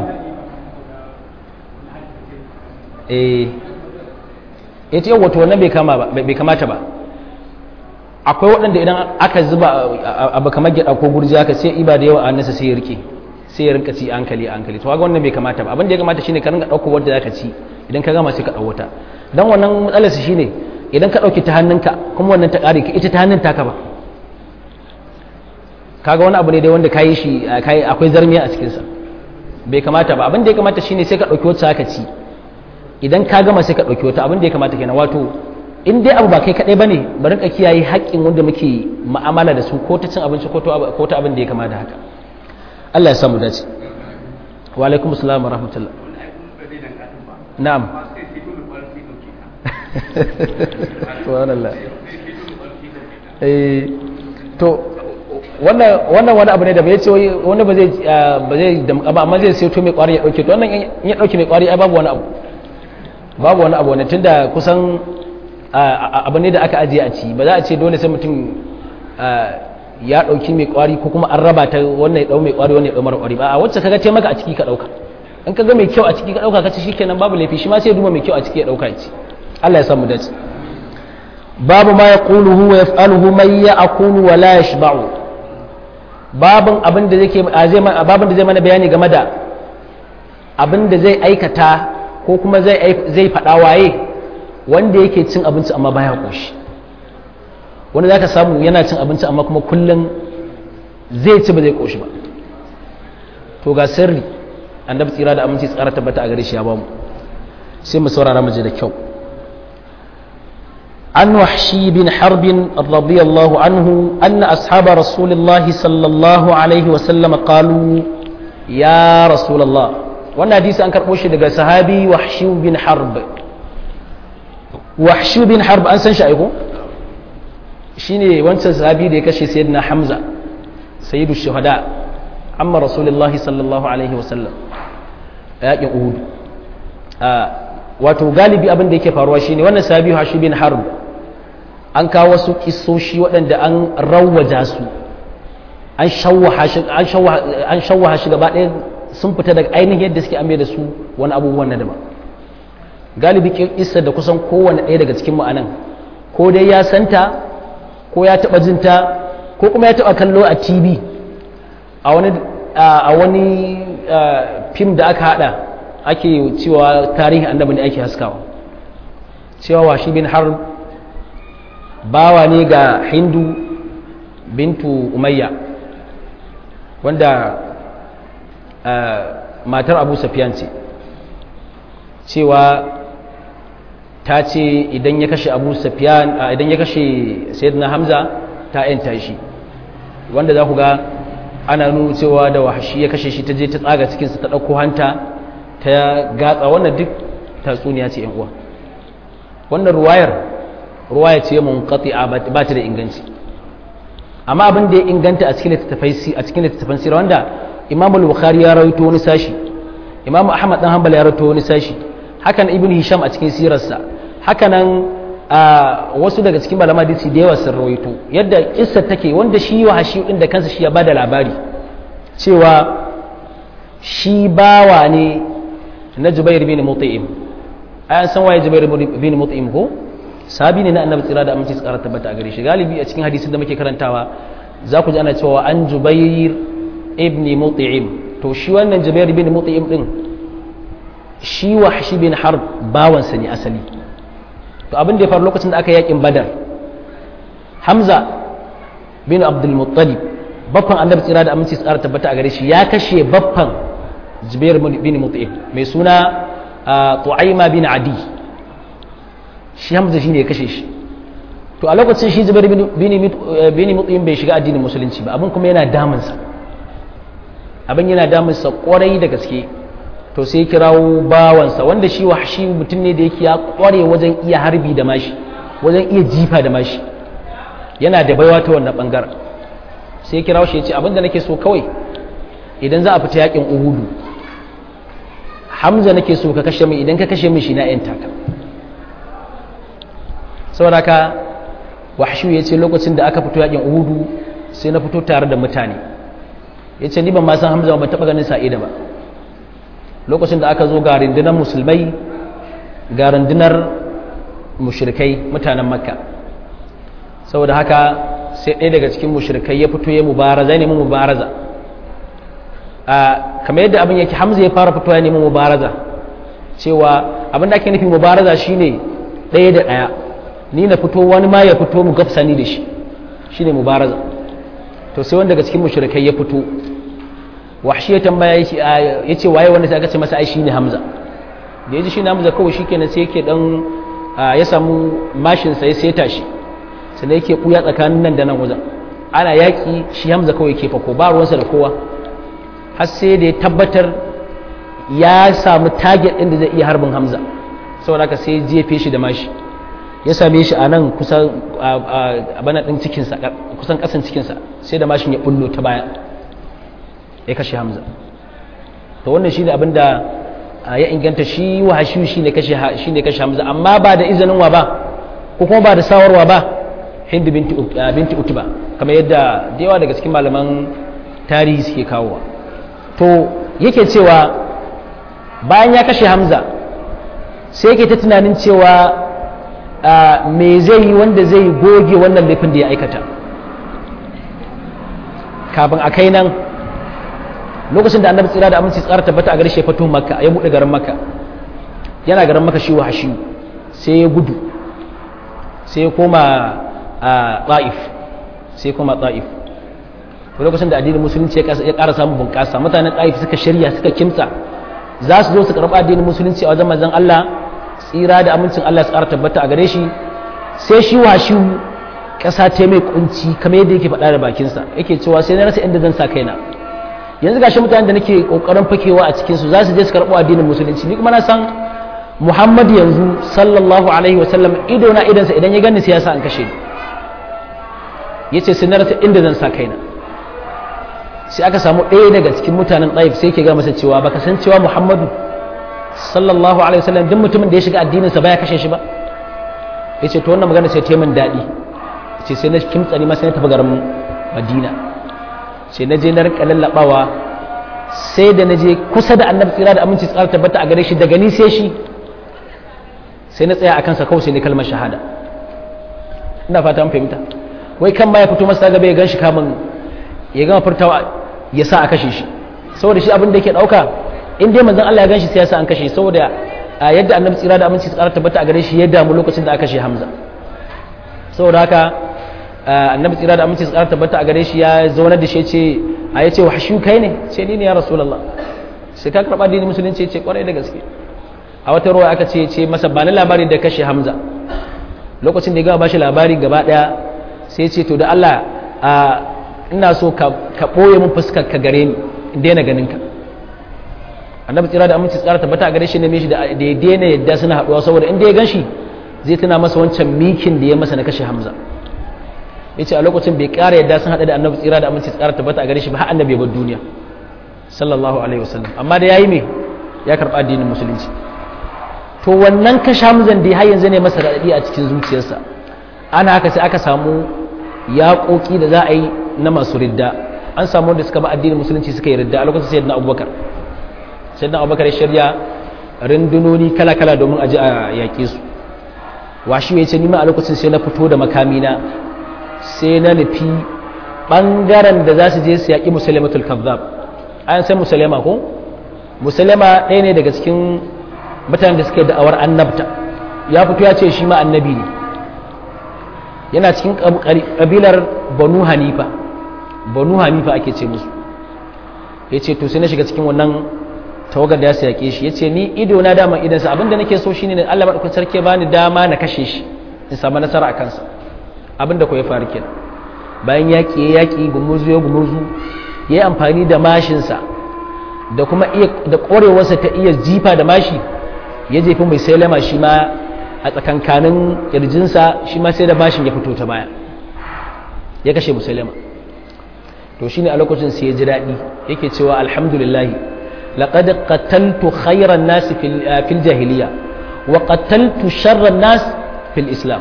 eh ita yau wato wannan bai kama ba bai kamata ba akwai waɗanda idan aka zuba abu kamar gyaɗa ko gurji aka sai iba da yawa a nasa sai ya rike sai ya rinka ci hankali hankali to kaga wannan bai kamata ba abin da ya kamata shine ka rinka ɗauko wanda zaka ci idan ka gama sai ka ɗau wata dan wannan matsalar su shine idan ka ɗauki ta hannunka kuma wannan ta ƙare ka ita ta hannun taka ba kaga wani abu ne dai wanda kayi shi akwai zarmiya a cikinsa bai kamata ba abin da ya kamata shine sai ka ɗauki wacce aka ci idan ka gama sai ka ɗauki wata abin da ya kamata kenan wato in dai abu ba kai kaɗai ba ne bari ka kiyaye haƙƙin wanda muke ma'amala da su ko ta cin abinci ko ta abin da ya kamata haka Allah ya samu dace wa alaikum assalam wa rahmatullah na'am subhanallah eh to wannan wannan wani abu ne da bai ce wani ba zai ba zai ba amma zai sai to mai kwari ya dauke to wannan in ya dauke mai kwari ai babu wani abu babu wani abu ne tunda kusan abu ne da aka ajiye a ci ba za a ce dole sai mutum ya dauki mai kwari ko kuma an raba ta wannan ya dau mai kwari wannan ya dau mara kwari ba a wacce kaga ce maka a ciki ka dauka in kaga mai kyau a ciki ka dauka ka ci shikenan babu laifi shi ma sai ya duba mai kyau a ciki ya dauka ya ci Allah ya samu dace babu ma yaquluhu wa yaf'aluhu man ya'kulu wa la yashba'u babin abin da zai babin da zai mana bayani game da abin da zai aikata ko kuma zai zai faɗa waye wanda yake cin abinci amma baya koshi wanda zaka samu yana cin abinci amma kuma kullum zai ci ba zai koshi ba to ga sirri annabi tsira da aminci tsara tabbata a gare shi ya bamu sai mu saurara mu je da kyau عن وحشي بن حرب رضي الله عنه أن أصحاب رسول الله صلى الله عليه وسلم قالوا يا رسول الله وانا حديث أنكر موشي دقى صحابي وحشي بن حرب وحشي بن حرب أنسان شايفه شيني وانسان صحابي دي كشي سيدنا حمزة سيد الشهداء عم رسول الله صلى الله عليه وسلم yaƙin uhud wato galibi abin da yake faruwa shine wannan sahabi hashi bin harb an kawo wasu kisoshi waɗanda an rawaja su an shawwaha shi gaba ɗaya sun fita daga ainihin yadda suke amai da su wani abubuwan na daban galibi kisa da kusan kowane ɗaya daga cikin ma'anan ko dai ya santa ko ya taɓa jinta ko kuma ya taɓa kallo a tv a wani fim da aka haɗa ake cewa tarihin annabi ne ake haskawa cewa washi bin harb bawa ne ga hindu bintu umayya wanda matar abu safiyan ce cewa ta ce idan ya kashe abu safiyan idan ya kashe sayyidina hamza ta yanta shi wanda za ku ga ana nuna cewa da wahashi ya kashe shi ta je ta tsaga cikinsa ta ɗauko hanta ta gatsa wannan duk tatsuniya ce uwa wannan ruwayar ruwaya ce mun qati'a ba ta da inganci amma abin da ya inganta a cikin littattafai a cikin littattafan sirra wanda Imam al-Bukhari ya rawaito wani sashi Imam Ahmad dan Hanbal ya rawaito wani sashi hakan Ibn Hisham a cikin sirarsa hakanan wasu daga cikin malama hadisi da yawa sun rawaito yadda kissa take wanda shi wa hashi din da kansa shi ya bada labari cewa shi bawa ne na Jubair bin Mut'im ayan san waye Jubair bin Mut'im ko sabi ne na annabi tsira da aminci tsara tabbata a gare shi galibi a cikin hadisin da muke karantawa za ku ji ana cewa an Jubair ibn Mut'im to shi wannan Jubair bin Mut'im din shi wahshi bin harb bawansa ne asali to abin da ya faru lokacin da aka yakin badar hamza bin abdul muttalib baffan annabi tsira da aminci tsara tabbata a gare shi ya kashe baffan zubair bin mut'im mai suna tu'aima bin adi shi hamza shine ya kashe shi to a lokacin shi zubair bin mut'im bai shiga addinin musulunci ba abin kuma yana damunsa abin yana damunsa kwarai da gaske to sai kirawo bawansa wanda shi wahshi mutum ne da yake ya kware wajen iya harbi da mashi wajen iya jifa da mashi yana da baiwa ta wannan bangaren sai kirawo shi ya ce abinda nake so kawai idan za a fita yakin uhudu hamza nake so ka kashe min idan ka kashe min shi na yan taka saboda ka wahshu ya ce lokacin da aka fito yakin uhudu sai na fito tare da mutane ya ce ni ban ma san hamza ban taɓa ganin sa'ida ba lokacin da aka zo ga rundunar musulmai ga rundunar mushrikai mutanen makka saboda haka sai ɗaya daga cikin mushrikai ya fito ya mubaraza ne mu mubaraza a kamar yadda abin yake hamza ya fara fitowa ya nemi mubaraza cewa abin da ake nufi mubaraza shine ɗaya da ɗaya ni na fito wani ma ya fito mu gafsani da shi shine mubaraza to sai wanda daga cikin mushrikai ya fito wahshi ya tambaya ya ce waye wanda sai aka ce masa ai shine hamza da ya ji shine hamza kawai shikenan sai yake dan ya samu mashin sa ya seta shi sannan yake kuya tsakanin nan da nan wajen ana yaki shi hamza kawai yake fako ba ruwansa da kowa har sai da ya tabbatar ya samu target ɗin da zai iya harbin hamza saboda haka sai jefe shi da mashi ya same shi a nan kusan bana ɗin cikinsa kusan ƙasan cikinsa sai da mashin ya bullo ta baya ya kashe hamza to wannan shi ne abin da ya inganta shi wahashi shi ne kashe hamza amma ba da izinin wa ba ko kuma ba da sawarwa ba hindu binti utuba kamar yadda da yawa daga cikin malaman tarihi suke kawowa to yake cewa bayan ya kashe hamza sai yake ta tunanin cewa me zai yi wanda zai goge wannan laifin da ya aikata kafin a kai nan lokacin da annabi tsira da aminci tsara tabbata a garshe fito makka ya buɗe garin makka yana garin makka shi wa hashi sai ya gudu sai ya koma a ta'if sai ya koma ta'if lokacin da addinin musulunci ya ƙara samun bunƙasa mutanen ta'if suka shirya suka kimtsa za su zo su karɓi addinin musulunci a wajen manzon Allah tsira da amincin Allah su ƙara tabbata a gare shi sai shi washi ƙasa ta mai kunci kamar yadda yake faɗa da bakinsa yake cewa sai na rasa inda zan sa kaina yanzu gashi mutanen da nake kokarin fakewa a cikin su za su je su karɓo addinin musulunci ni kuma na san Muhammad yanzu sallallahu alaihi wa sallam ido na idansa idan ya gani sai ya sa an kashe ni yace sai na rasa inda zan sa kaina sai aka samu ɗaya daga cikin mutanen ɗaif sai ke ga masa cewa baka san cewa Muhammadu sallallahu alaihi wa sallam duk mutumin da ya shiga addininsa baya kashe shi ba yace to wannan magana sai ta min daɗi yace sai na kimtsa ni ma sai na tafi garin Madina sai na je na rika lallabawa sai da na je kusa da annabi tsira da aminci tsara tabbata a gare shi daga ni sai shi sai na tsaya a kansa kawai sai ne kalmar shahada ina fata an fahimta wai kan ma ya fito masa gaba ya gan shi kamun ya gama furtawa ya sa a kashe shi saboda shi abin da yake dauka in dai manzon Allah ya gan shi sai ya sa an kashe saboda yadda annabi tsira da aminci tsara tabbata a gare shi ya damu lokacin da aka kashe Hamza saboda haka annabi tsira da aminci tsara tabbata a gare shi ya zaunar da shi ce a ya ce wa shi kai ne ce ni ne ya rasulullah sai ka karɓa dini musulunci ce kwarai da gaske a wata ruwa aka ce ce masa ba na labari da kashe hamza lokacin da ya gaba bashi labari gaba daya sai ce to da Allah ina so ka ɓoye mun fuskar ka gare ni in daina ganin ka annabi tsira da aminci tsara tabbata a gare shi ne shi da ya daina yadda suna haɗuwa saboda in da ya gan shi zai tuna masa wancan mikin da ya masa na kashe hamza ya ce a lokacin bai ƙara yadda sun haɗa da annabi tsira da aminci tsara tabbata a gare shi ba har annabi ya bar duniya sallallahu alaihi wasallam amma da yayi me ya karɓa addinin musulunci to wannan kashe hamzan da har yanzu ne masa raɗaɗi a cikin zuciyarsa ana haka sai aka samu yaƙoƙi da za a yi na masu ridda an samu wanda suka ba addinin musulunci suka yi ridda a lokacin sayyidina abubakar sayyidina abubakar ya shirya rundunoni kala-kala domin a ji a yaƙe su washi ya ce nima a lokacin sai na fito da makamina sai na nufi ɓangaren da za su je su yaƙi musulmatul kazzab an san musulma ko musulma ɗaya ne daga cikin mutanen da suke da'awar annabta ya fito ya ce shi ma annabi ne yana cikin kabilar banu hanifa banu hanifa ake ce musu ya ce to sai na shiga cikin wannan tawagar da ya sa yaƙe shi ya ce ni ido na dama idansa abinda nake so shine ne Allah maɗaukar sarki ba ni dama na kashe shi in samu nasara a kansa abinda ko ya faru kenan bayan yaƙi ya yaƙi gumuzu ya gumuzu ya yi amfani da mashinsa da kuma da ƙwarewarsa ta iya jifa da mashi ya jefi mai salama shi ma a tsakankanin ƙirjinsa shi ma sai da mashin ya fito ta baya ya kashe musulama to shine a lokacin sai ya ji daɗi yake cewa alhamdulillah laqad qataltu khayran nas fil jahiliya wa qataltu sharran nas fil islam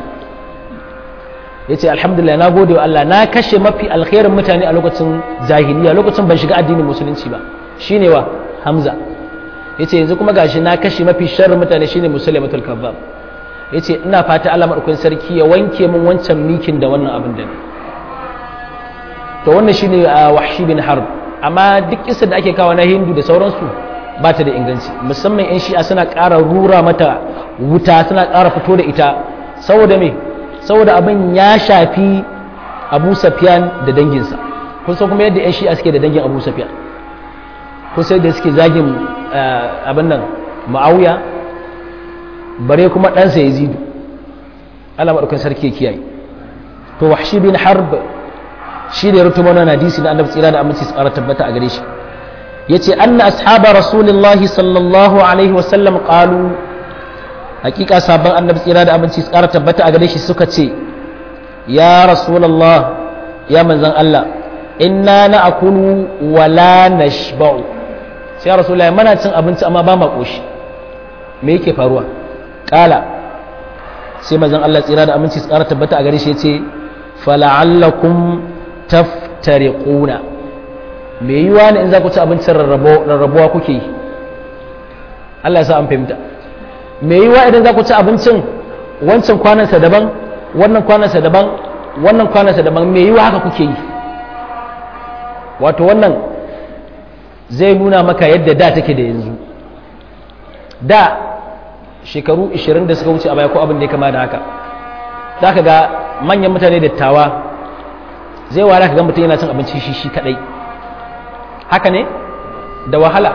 yace alhamdulillah na gode wa Allah na kashe mafi alkhairin mutane a lokacin jahiliya lokacin ban shiga addinin musulunci ba shine wa hamza yace yanzu kuma gashi na kashe mafi sharrin mutane shine musulmatul kazzab yace ina fata Allah madaukakin sarki ya wanke min wancan mikin da wannan abin da ne to wannan shine wahshi bin harb amma duk kisa da ake kawo na hindu da sauransu ba ta da inganci musamman yan shi'a suna ƙara rura mata wuta suna ƙara fito da ita saboda me saboda abin ya shafi abu safiyan da danginsa kun san kuma yadda yan shi'a suke da dangin abu safiyan kun sai da suke zagin abin nan ma'auya bare kuma ɗansa ya zidu Allah maɗaukan sarki ya kiyaye to wahshi bin harb shi da ya rutu mana hadisi na annabi tsira da aminci tsara tabbata a gare shi yace anna ashaba rasulillahi sallallahu alaihi wasallam qalu hakika sabon annabi tsira da aminci tsara tabbata a gare shi suka ce ya rasulullah ya manzon Allah inna na'kulu wa la nashba'u sai ya rasulullah mana cin abinci amma ba ma koshi me yake faruwa kala sai manzon Allah tsira da aminci tsara tabbata a gare shi yace fala'allakum taftariquna me yiwa ne in za ku ci abincin rarrabuwa kuke yi Allah ya sa an fahimta me yiwa idan za ku ci abincin wancan kwanansa daban wannan kwanansa daban wannan kwanansa daban me yiwa haka kuke yi wato wannan zai nuna maka yadda da take da yanzu da shekaru 20 da suka wuce a baya ko abin da ya kama da haka za ka ga manyan mutane dattawa zai wara ka ga mutum yana cin abinci shi shi kadai haka ne da wahala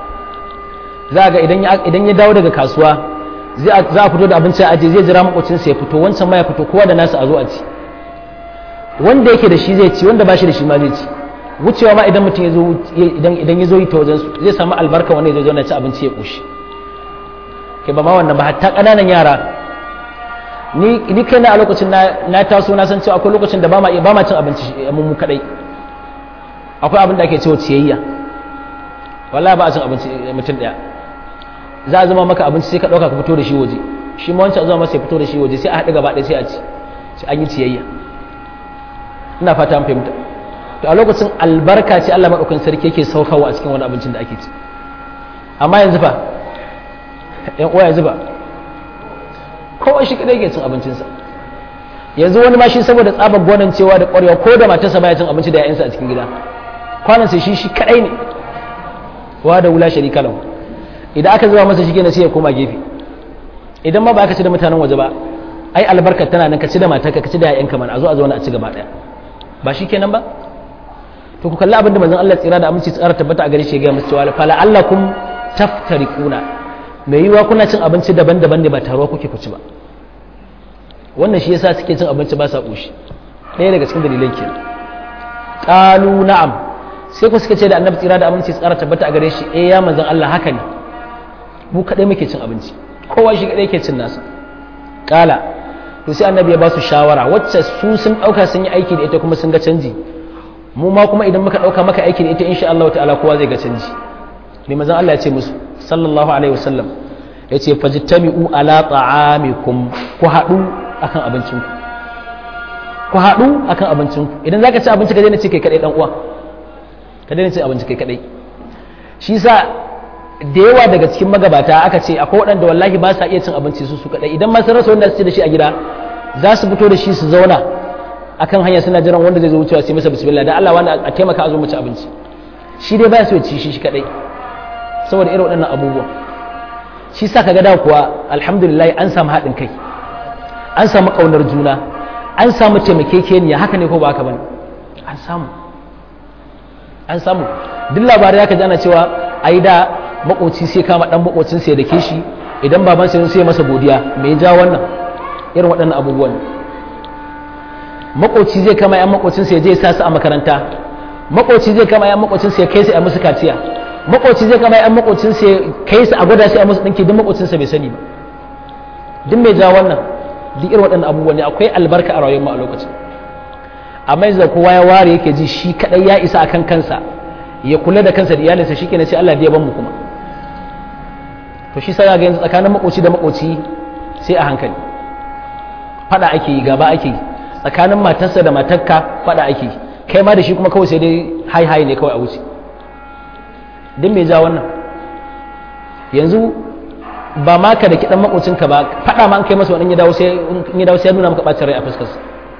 za ga idan ya dawo daga kasuwa za a fito da abinci a aje zai jira makocinsa ya fito wancan ma ya fito kowa da nasa a zo a ci wanda yake da shi zai ci wanda ba shi da shi ma zai ci wucewa ma idan mutum idan ya zo yi ta wajen su zai samu albarka wanda ya zo zauna ci abinci ya koshi kai ba ma wannan ba hatta ƙananan yara ni kai na a lokacin na taso na san cewa akwai lokacin da ba ma ba ma cin abinci mu kadai akwai abin da ake cewa ciyayya wallahi ba a cin abinci mutum daya za a zama maka abinci sai ka dauka ka fito da shi waje shi ma wancan zama masa ya fito da shi waje sai a haɗu gaba ɗaya sai a ci sai an yi ciyayya ina fata an fahimta to a lokacin albarka ce Allah madaukakin sarki yake saukawa a cikin wani abincin da ake ci amma yanzu fa yan uwa yanzu ba kowa shi kadai ke cin abincinsa yanzu wani ma shi saboda tsabar gwanin cewa da ƙwarewa ko da matarsa baya cin abinci da ya'yansa a cikin gida kwanan sai shi shi kadai ne wa da wula sharika lahu idan aka zuba masa shi kenan sai ya koma gefe idan ma ba ka ci da mutanen waje ba ai albarkar tana nan ka ci da matarka ka ci da ya'yanka man a zo a zauna a ci gaba daya ba shi kenan ba to ku kalli abin da manzon Allah tsira da aminci tsara tabbata a gare shi ya ga musu cewa fala allakum taftariquna mai yiwa kuna cin abinci daban-daban ne ba taruwa kuke ku ci ba wannan shi yasa suke cin abinci ba sa ƙoshi ɗaya daga cikin dalilan ke ƙalu na'am sai ku suka ce da annabi tsira da aminci tsara tabbata a gare shi eh ya manzon Allah haka ne mu kaɗai muke cin abinci kowa shi kaɗai ke cin nasa ƙala to sai annabi ya ba su shawara wacce su sun ɗauka sun yi aiki da ita kuma sun ga canji mu ma kuma idan muka ɗauka maka aiki da ita insha Allah ta'ala kowa zai ga canji ne manzon Allah ya ce musu sallallahu alaihi wasallam ya ce fajitami'u ala ta'amikum ku haɗu akan abincinku ku haɗu akan abincinku idan zaka ci abinci ka daina ci kai kadai dan uwa ka daina ci abinci kai kadai shi sa da yawa daga cikin magabata aka ce akwai waɗanda wallahi ba sa iya cin abinci su su kadai idan ma sun rasa wanda su ci da shi a gida za su fito da shi su zauna akan hanya suna jiran wanda zai zo wucewa sai masa bismillah da Allah wani a taimaka a zo mu ci abinci shi dai ba so ya ci shi shi kadai saboda irin waɗannan abubuwa shi sa kaga da kuwa alhamdulillah an samu haɗin kai an samu ƙaunar juna an samu taimakekeniya haka ne ko ba haka bane an samu an samu duk labarai aka ji ana cewa ai da makoci sai kama dan makocin sai da ke shi idan baban sai sai masa godiya me ya ja wannan irin waɗannan abubuwan makoci zai kama yan makocin sai je sa su a makaranta makoci zai kama yan makocin sai kai su a musu kaciya makoci zai kama yan makocin sai kai su a gwada sai a musu dinki duk makocin sa bai sani ba duk me ja wannan duk irin waɗannan abubuwan ne akwai albarka a rayuwar mu a lokacin amma yanzu kowa ya ware yake ji shi kadai ya isa akan kansa ya kula da kansa da iyalinsa shikenan sai Allah ya ban mu kuma to shi sai ga yanzu tsakanin makoci da makoci sai a hankali fada ake yi gaba ake yi tsakanin matarsa da matarka fada ake yi kai ma da shi kuma kawai sai dai hai hai ne kawai a wuce din me ja wannan yanzu ba ma ka da kidan makocinka ba fada ma an kai masa wani ya dawo sai in ya dawo sai ya nuna maka bacin rai a fuskarsa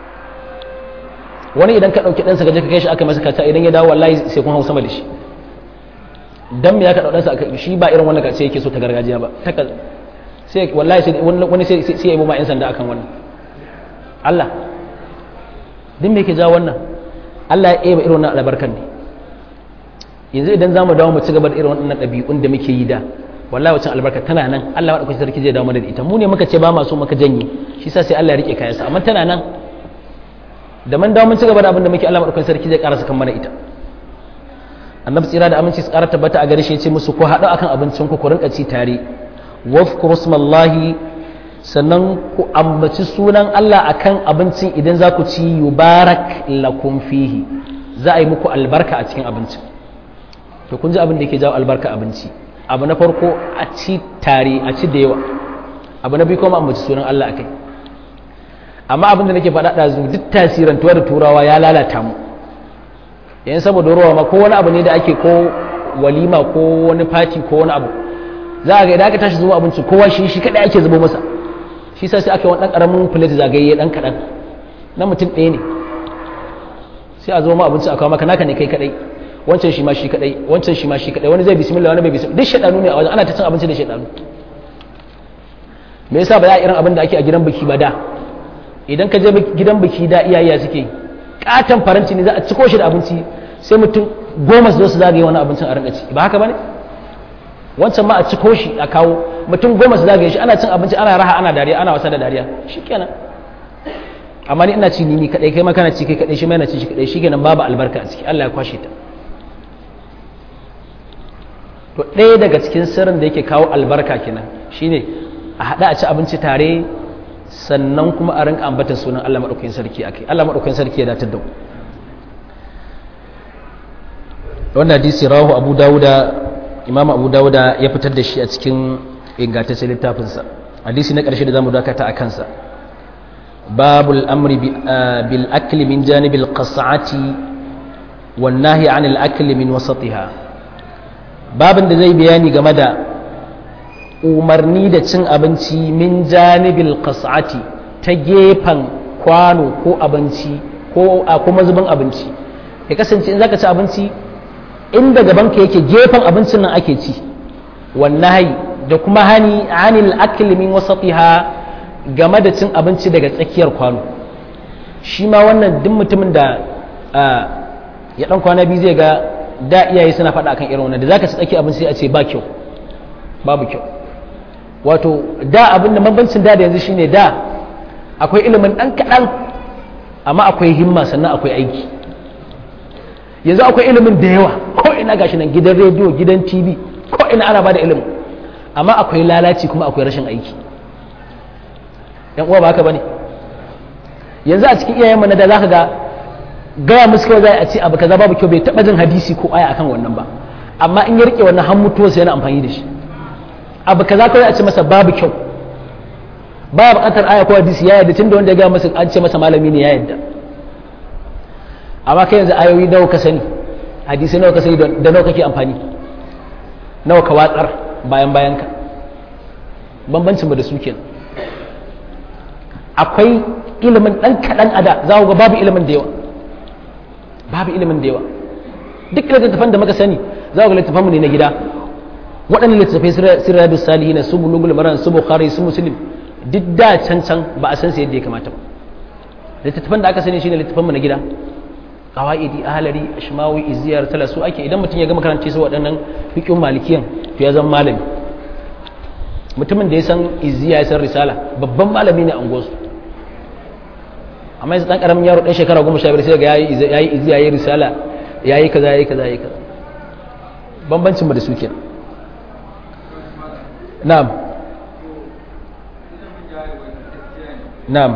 wani idan ka ɗauki ɗansa gaje ka kai shi aka masa kaca idan ya dawo wallahi sai kun hau sama da shi dan me ya ka ɗauɗansa aka shi ba irin wannan kace yake so ta gargajiya ba ta sai wallahi sai wani sai sai ya yi ma yan sanda akan wannan Allah din me yake jawo wannan Allah ya eba irin wannan albarkan ne yanzu idan zamu dawo mu ci gaba da irin wannan ɗabi'un da muke yi da wallahi wacin albarka tana nan Allah madaukakin sarki zai dawo mana da ita mu ne muka ce ba ma so muka janye shi sa sai Allah ya rike kayansa amma tana nan da man dawo mun ci gaba da abin da muke Allah madaukakin sarki zai karasa kan mana ita annabi tsira da aminci su ƙara tabbata a gare shi ya ce musu ko haɗu akan abincin ku ku rinka ci tare wafkuru smallahi sannan ku ambaci sunan Allah akan abincin idan za ku ci yubarak lakum fihi za a yi muku albarka a cikin abincin to kun ji abin da yake jawo albarka abinci abu na farko a ci tare a ci da yawa abu na biyu kuma ambaci sunan Allah akai amma abin da nake faɗa ɗazu duk tasirantuwa da turawa ya lalata mu yayin saboda ruwa ma ko wani abu ne da ake ko walima ko wani fati ko wani abu za a ga idan aka tashi zuba abinci kowa shi shi kadai ake zubo masa shi sai aka yi wani dan karamin plate zagaye dan kadan na mutum ɗaya ne sai a zo ma abinci a kawo maka naka ne kai kadai wancan shi ma shi kadai wancan shi ma shi kadai wani zai bismillah wani bai bismillah duk shaɗanu ne a wajen ana ta cin abinci da shaɗanu me yasa ba za a irin abin da ake a gidan biki ba da idan ka je gidan biki da iyaye suke yi katon faranci ne za a ciko shi da abinci sai mutum goma su zo su zagaye wani abincin a rinka ci ba haka bane wancan ma a ciko shi a kawo mutum goma su zagaye shi ana cin abinci ana raha ana dariya ana wasa da dariya shikenan amma ni ina ci ni ni kadai kai ma kana ci kai kadai shi ma yana ci shi kadai shikenan babu albarka a ciki Allah ya kwashe ta to ɗaya daga cikin sirrin da yake kawo albarka kenan shine a haɗa a ci abinci tare sannan kuma a rinka ambata sunan Allah maɗaukakin sarki akai Allah maɗaukakin sarki ya datar da mu wannan hadisi rawahu Abu Dawuda Imam Abu Dawuda ya fitar da shi a cikin ingantaccen littafinsa hadisi na ƙarshe da zamu dakata a kansa babul amri bil akli min janibil qas'ati wan nahyi anil akli min wasatiha babin da zai bayani game da umarni da cin abinci min janibil qas'ati ta gefen kwano ko abinci ko a kuma zubin abinci ya kasance in zaka ci abinci inda gabanka yake gefen abincin nan ake ci wallahi da kuma hani anil akli min wasatiha game da cin abinci daga tsakiyar kwano shi ma wannan duk mutumin da ya dan kwana biyu zai ga da iyaye suna faɗa akan irin wannan da zaka ci tsakiyar abinci sai a ce ba kyau babu kyau wato da abin da bambancin da da yanzu shine da akwai ilimin ɗan kaɗan amma akwai himma sannan akwai aiki yanzu akwai ilimin da yawa ko ina gashi nan gidan rediyo gidan tv ko ina ana bada ilimin amma akwai lalaci kuma akwai rashin aiki yan uwa ba haka bane yanzu a cikin iyayen mu na da zaka ga gaya musu kawai zai a ce abu kaza babu kyau bai taba jin hadisi ko aya akan wannan ba amma in ya rike wannan han mutuwa sai yana amfani da shi abu kaza kawai a ce masa babu kyau ba buƙatar aya ko hadisi ya yadda tunda wanda ya gaya masa an ce masa malami ne ya yadda amma kai yanzu ayoyi nawa ka sani hadisi nawa ka sani da nawa kake amfani nawa ka watsar bayan bayan ka bambancin ba da su kenan akwai ilimin ɗan kaɗan a da za ku ga babu ilimin da yawa babu ilimin da yawa duk littattafan da muka sani za ku ga littattafanmu ne na gida waɗannan littattafai sirrabis salihin su bulugul maran su bukhari su muslim duk da can can ba a san su yadda ya kamata ba littattafan da aka sani shine littattafan mu na gida qawaidi ahlari ashmawi iziyar tala su ake idan mutum ya gama karanta su waɗannan fiqhun malikiyan to ya zama malami mutumin da ya san iziya ya san risala babban malami ne a unguwarsu amma yanzu dan karamin yaro dan shekara goma sha biyar sai ga yayi yayi iziya yayi risala yayi kaza yayi kaza yayi kaza bambancin mu da su kenan na'am na'am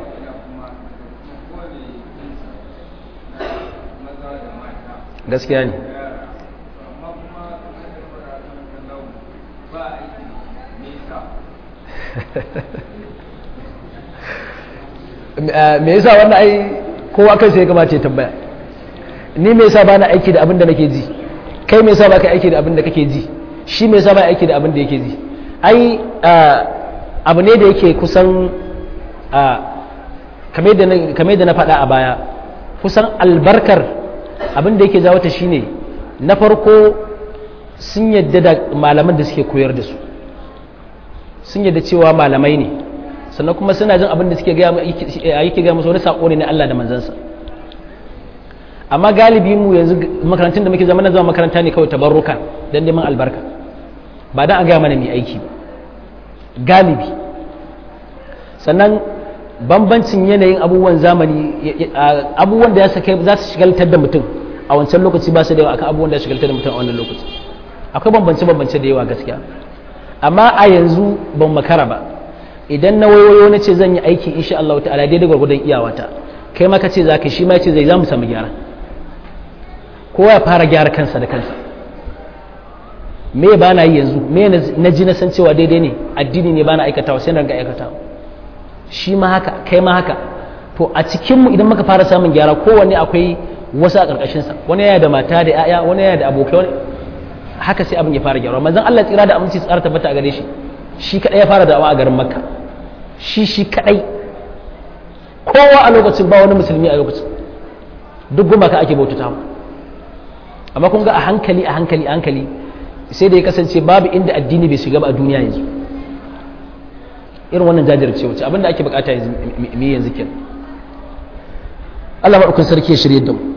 gaskiya ne me yasa wannan ai kowa kai sai ya kamata ya tambaya ni me yasa bana aiki da abin da nake ji kai me yasa baka aiki da abin da kake ji shi me yasa ba aiki da abin da yake ji ai abu ne da yake kusan kamar da na faɗa a baya kusan albarkar abin da yake jawo ta shine na farko sun yadda da malaman da suke koyar da su sun yadda cewa malamai ne sannan kuma suna jin abin da suke yake gaya musu wani saƙo ne na Allah da manzansa amma galibi mu yanzu makarantun da muke zama na zama makaranta ne kawai tabarruka don neman albarka ba don a gaya mana mai aiki ba galibi sannan bambancin yanayin abubuwan zamani abubuwan da za su shigaltar da mutum a wancan lokaci ba su da yawa akan abubuwan da ya shigaltar da mutum a wannan lokaci akwai bambance-bambance da yawa gaskiya amma a yanzu ban makara ba idan na wayoyo na ce zan yi aiki insha Allah ta'ala daidai gwargwadon iyawata kai maka ce za ka shi ma ce zai za mu samu gyara kowa ya fara gyara kansa da kansa me ba na yi yanzu me na ji na san cewa daidai ne addini ne ba na aikatawa sai na ga aikatawa shi ma haka kai ma haka to a cikinmu idan muka fara samun gyara kowanne akwai wasu a ƙarƙashinsa wani yana da mata da 'ya'ya wani yana da abokai wani haka sai abin ya fara gyara manzon Allah tsira da aminci tsara tabbata a gare shi shi kadai ya fara da'awa a garin makka shi shi kadai kowa a lokacin ba wani musulmi a lokacin duk gumaka ake bautata amma kun ga a hankali a hankali a hankali sai da ya kasance babu inda addini bai shiga ba a duniya yanzu irin wannan jajirce wuce abinda ake bukata yanzu me yanzu kin Allah madaukakin sarki ya shirye da mu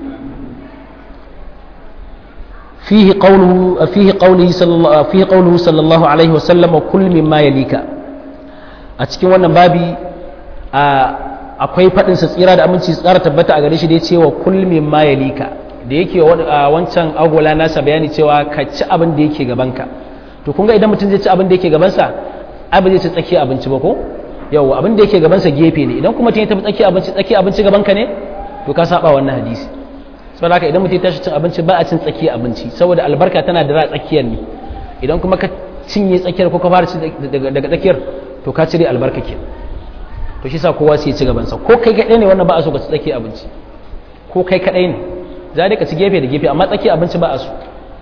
fihi qawluhu fihi qawlihi sallallahu fihi qawluhu sallallahu alaihi wa sallam kul mimma yalika a cikin wannan babi akwai fadin sa tsira da aminci tsara tabbata a gare shi da ya ce wa kul mimma yalika da yake wancan agola nasa bayani cewa ka ci abin da yake gabanka to kun ga idan mutum zai ci abin da yake gabansa ai ba zai ci tsakiya abinci ba ko yau abin da yake gabansa gefe ne idan kuma mutum ya tafi tsakiya abinci tsakiya abinci gabanka ne to ka saba wannan hadisi saboda haka idan mutum ya tashi cin abinci ba a cin tsakiya abinci saboda albarka tana da tsakiyar ne idan kuma ka cinye tsakiyar ko ka fara ci daga tsakiyar to ka cire albarka ke to shi sa kowa sai ya ci gabansa ko kai kaɗai ne wannan ba a so ka ci tsakiya abinci ko kai kaɗai ne za ka ci gefe da gefe amma tsakiya abinci ba a so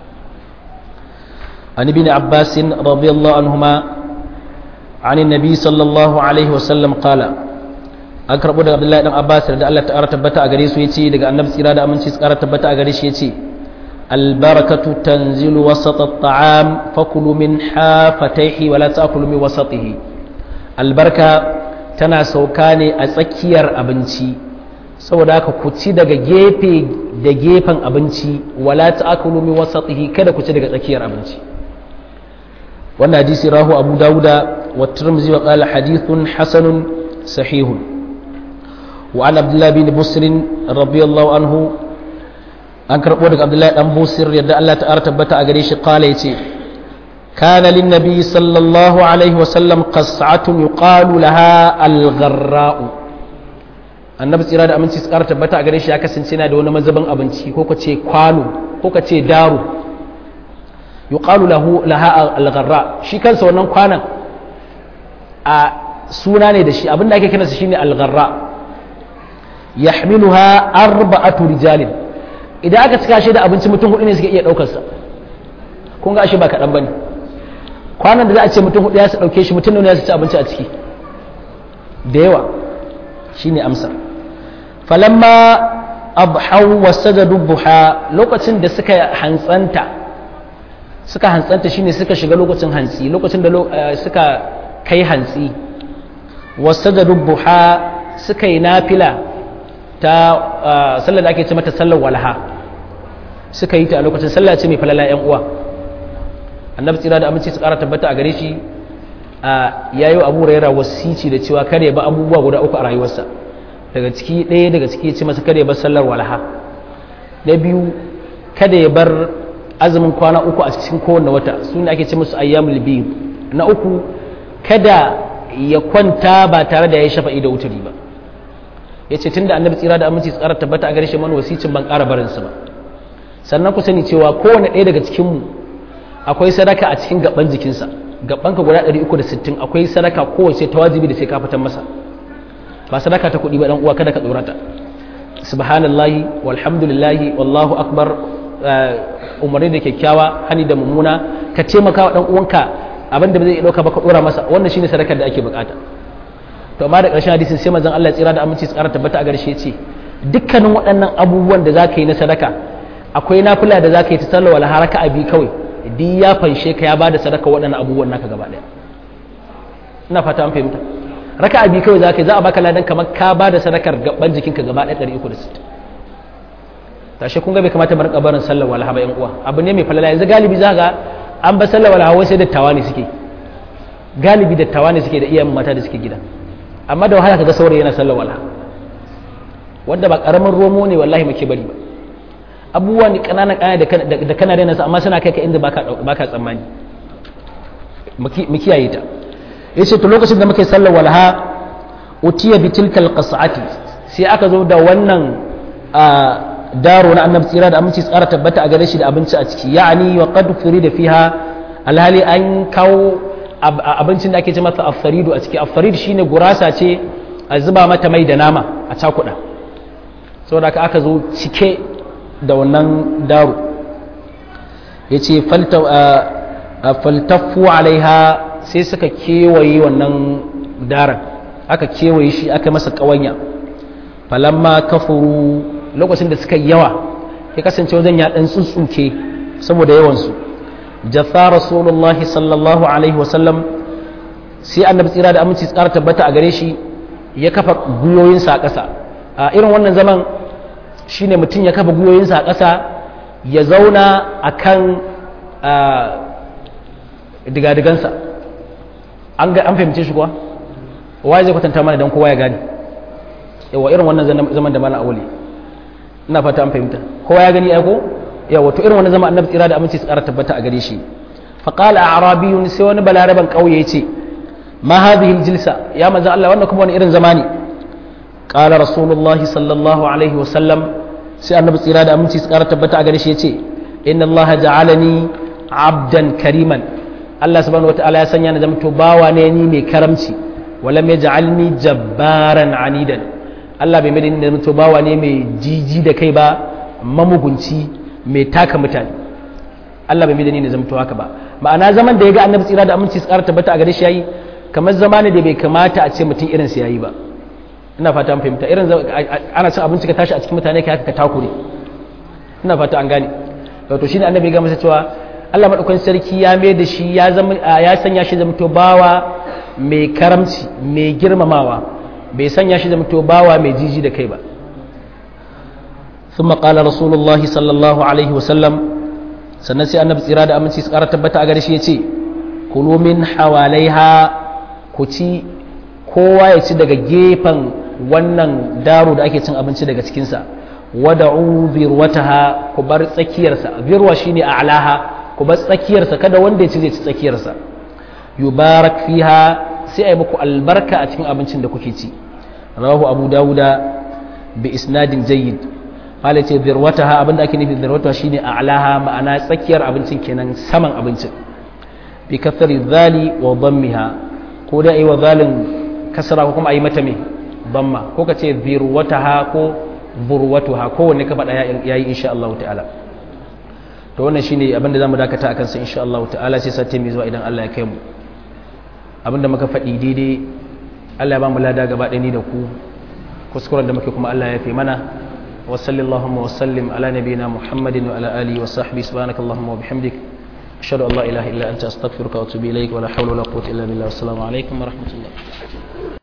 عن ابن عباس رضي الله عنهما عن النبي صلى الله عليه وسلم قال an karɓo daga Abdullahi dan Abbas da Allah ta tabbata a gare su yace daga Annabi tsira da aminci tsara tabbata a gare shi yace albarakatu tanzilu wasata at-ta'am fakulu min hafatayhi wa la ta'kulu min wasatihi albarka tana sauka ne a tsakiyar abinci saboda haka ku ci daga gefe da gefen abinci wala ta'kulu min wasatihi kada ku ci daga tsakiyar abinci wannan hadisi rahu abu dawuda wa tirmidhi wa qala hadithun hasanun sahihun wa an abdullah bin busr radiyallahu anhu an karbo daga abdullahi dan busir yadda Allah ta'ala tabbata a gare shi qala yace kana lin nabi sallallahu alaihi wa sallam qas'atun yuqalu laha al-gharra'u annabi tsira da aminci su ƙara tabbata a gare shi ya kasance na da wani mazabin abinci ko ka ce kwano ko ka ce daro yuqalu lahu laha al-gharra shi kansa wannan kwanan a suna ne da shi abinda ake kiransa shine al-gharra yahmiluha arba'atu rijalin idan aka cika shi da abinci mutum hudu ne suke iya daukar sa kun ga shi ba kaɗan bane kwanan da za a ce mutum hudu ya su dauke shi mutum ne ya su ci abinci a ciki da yawa shine amsar falamma abhau wasajadu buha lokacin da suka hantsanta suka hantsanta shine suka shiga lokacin hantsi lokacin da suka kai hantsi wasajadu buha suka yi nafila ta sallar da ake ce mata sallar walha suka yi ta a lokacin sallah ce mai falala yan uwa annabi tsira da aminci su kara tabbata a gare shi a yayi abu raira wasici da cewa kare ba abubuwa guda uku a rayuwarsa daga ciki ɗaya daga ciki ce masa kada ya bar sallar walha na biyu kada ya bar azumin kwana uku a cikin kowanne wata su ne ake ce musu ayyamul biyu na uku kada ya kwanta ba tare da ya yi shafa'i da wuturi ba ya ce tun da annabi tsira da aminci tsara tabbata a gare shi man wasicin ban ƙara barinsa ba sannan ku sani cewa kowane ɗaya daga cikinmu akwai sadaka a cikin gaban jikinsa gabanka guda 360 akwai sadaka kowace ta wajibi da sai ka fitar masa ba sadaka ta kuɗi ba dan uwa kada ka tsorata subhanallahi walhamdulillahi wallahu akbar umarni da kyakkyawa hani da mummuna ka taimaka wa dan uwanka abin da zai dauka ba ka dora masa wannan shine sadakar da ake bukata to amma da ƙarshen hadisin sai manzon Allah ya tsira da aminci tsara tabbata a garshe ce dukkanin waɗannan abubuwan da zaka yi na sadaka akwai nafila da zaka yi ta sallah wala haraka abi kawai duk ya fanshe ka ya bada sadaka waɗannan abubuwan naka gaba ɗaya ina fata an fahimta raka abi kawai zaka yi za a baka ladan kamar ka bada sadakar gaban jikinka gaba ɗaya 360 tashi kun ga bai kamata mu rinka barin sallar walaha ba yan uwa abu ne mai falala yanzu galibi za ga an ba sallar walaha wai sai dattawa ne suke galibi dattawa ne suke da iyayen mata da suke gida amma da wahala kaga saurayi yana sallar walaha wanda ba karamin romo ne wallahi muke bari ba abubuwa ne kananan kaya da kana daina su amma suna kai ka inda baka baka tsammani mu kiyaye ta yace to lokacin da muke sallar walaha utiya bi tilkal qas'ati sai aka zo da wannan daro na annabi tsira da aminci tsara tabbata a gare shi da abinci a ciki ya'ani wa qad da fiha alhali an kawo abincin da ake ce masa afaridu a ciki afarid shine gurasa ce a zuba mata mai da nama a cakuɗa saboda aka aka zo cike da wannan daro yace faltafu alaiha sai suka kewaye wannan daren aka kewaye shi aka masa ƙawanya falamma kafuru lokacin da suka yi yawa ya kasance wajen ya dan tsuntsuke saboda yawansu jatha rasulullahi sallallahu alaihi wasallam sai annabi tsira da aminci tsara tabbata a gare shi ya kafa guyoyinsa a ƙasa a irin wannan zaman shine mutum ya kafa guyoyinsa a ƙasa ya zauna a kan digadigansa an fahimce shi kuwa waye zai kwatanta mana don kowa ya gane yawa irin wannan zaman da mana aure ina fata an fahimta kowa ya gani aiko ya wato irin wani zama annabi tsira da aminci su ƙara tabbata a gare shi fa qala a'rabiyun sai wani balaraban kauye yace ma hadhihi aljilsa ya manzo Allah wannan kuma wani irin zama ne qala rasulullahi sallallahu alaihi wa sallam sai annabi tsira da aminci su ƙara tabbata a gare shi yace inna Allah ja'alani abdan kariman Allah subhanahu wataala ya sanya ni zamto bawa ne ni mai karamci walam yaj'alni jabbaran anidan Allah bai mai da mutu bawa ne mai jiji da kai ba mamugunci mai taka mutane Allah bai mai da ni da zamto haka ba ma'ana zaman da ya ga annabi tsira da aminci tsara tabbata a gare shi yayi kamar zama ne da bai kamata a ce mutum irin sa yayi ba ina fata an fahimta irin ana cin abinci ka tashi a cikin mutane ka haka ka takure ina fata an gane to shine annabi ya ga masa cewa Allah madaukakin sarki ya mai da shi ya zama ya sanya shi zamto bawa mai karamci mai girmamawa bai sanya shi zamto bawa mai jiji da kai ba ثم قال رسول الله صلى الله عليه وسلم sannan sai annabi tsira da aminci su ƙara tabbata a gare shi ya ce kulu min hawalaiha ku ci kowa ya ci daga gefen wannan daro da ake cin abinci daga cikinsa wada'u birwataha ku bar tsakiyarsa birwa shine a'laha ku bar tsakiyarsa kada wanda ya ci zai ci tsakiyarsa yubarak fiha sai ai muku albarka a cikin abincin da kuke ci rawahu abu dawuda bi isnadin jayyid qala ce birwataha abinda ake nufi birwataha shine a'laha ma'ana tsakiyar abincin kenan saman abincin bi kasri dhali wa dammiha ko da ai wa zalin kasra ko kuma ai mata me damma ko ka ce birwataha ko burwatuha kowanne ka faɗa yayi insha Allah ta'ala to wannan shine abin da zamu dakata akan sa insha Allah ta'ala sai sati mai zuwa idan Allah ya kai mu abin da muka faɗi daidai Allah ya ba mu lada gaba ɗaya ni da ku kuskuren da muke kuma Allah ya fi mana wa sallallahu wa sallim ala nabiyina Muhammadin wa ala alihi wa sahbihi subhanakallahumma wa bihamdik ashhadu an la ilaha illa anta astaghfiruka wa atubu ilaik wa la hawla wa la quwwata illa billah assalamu alaikum wa rahmatullah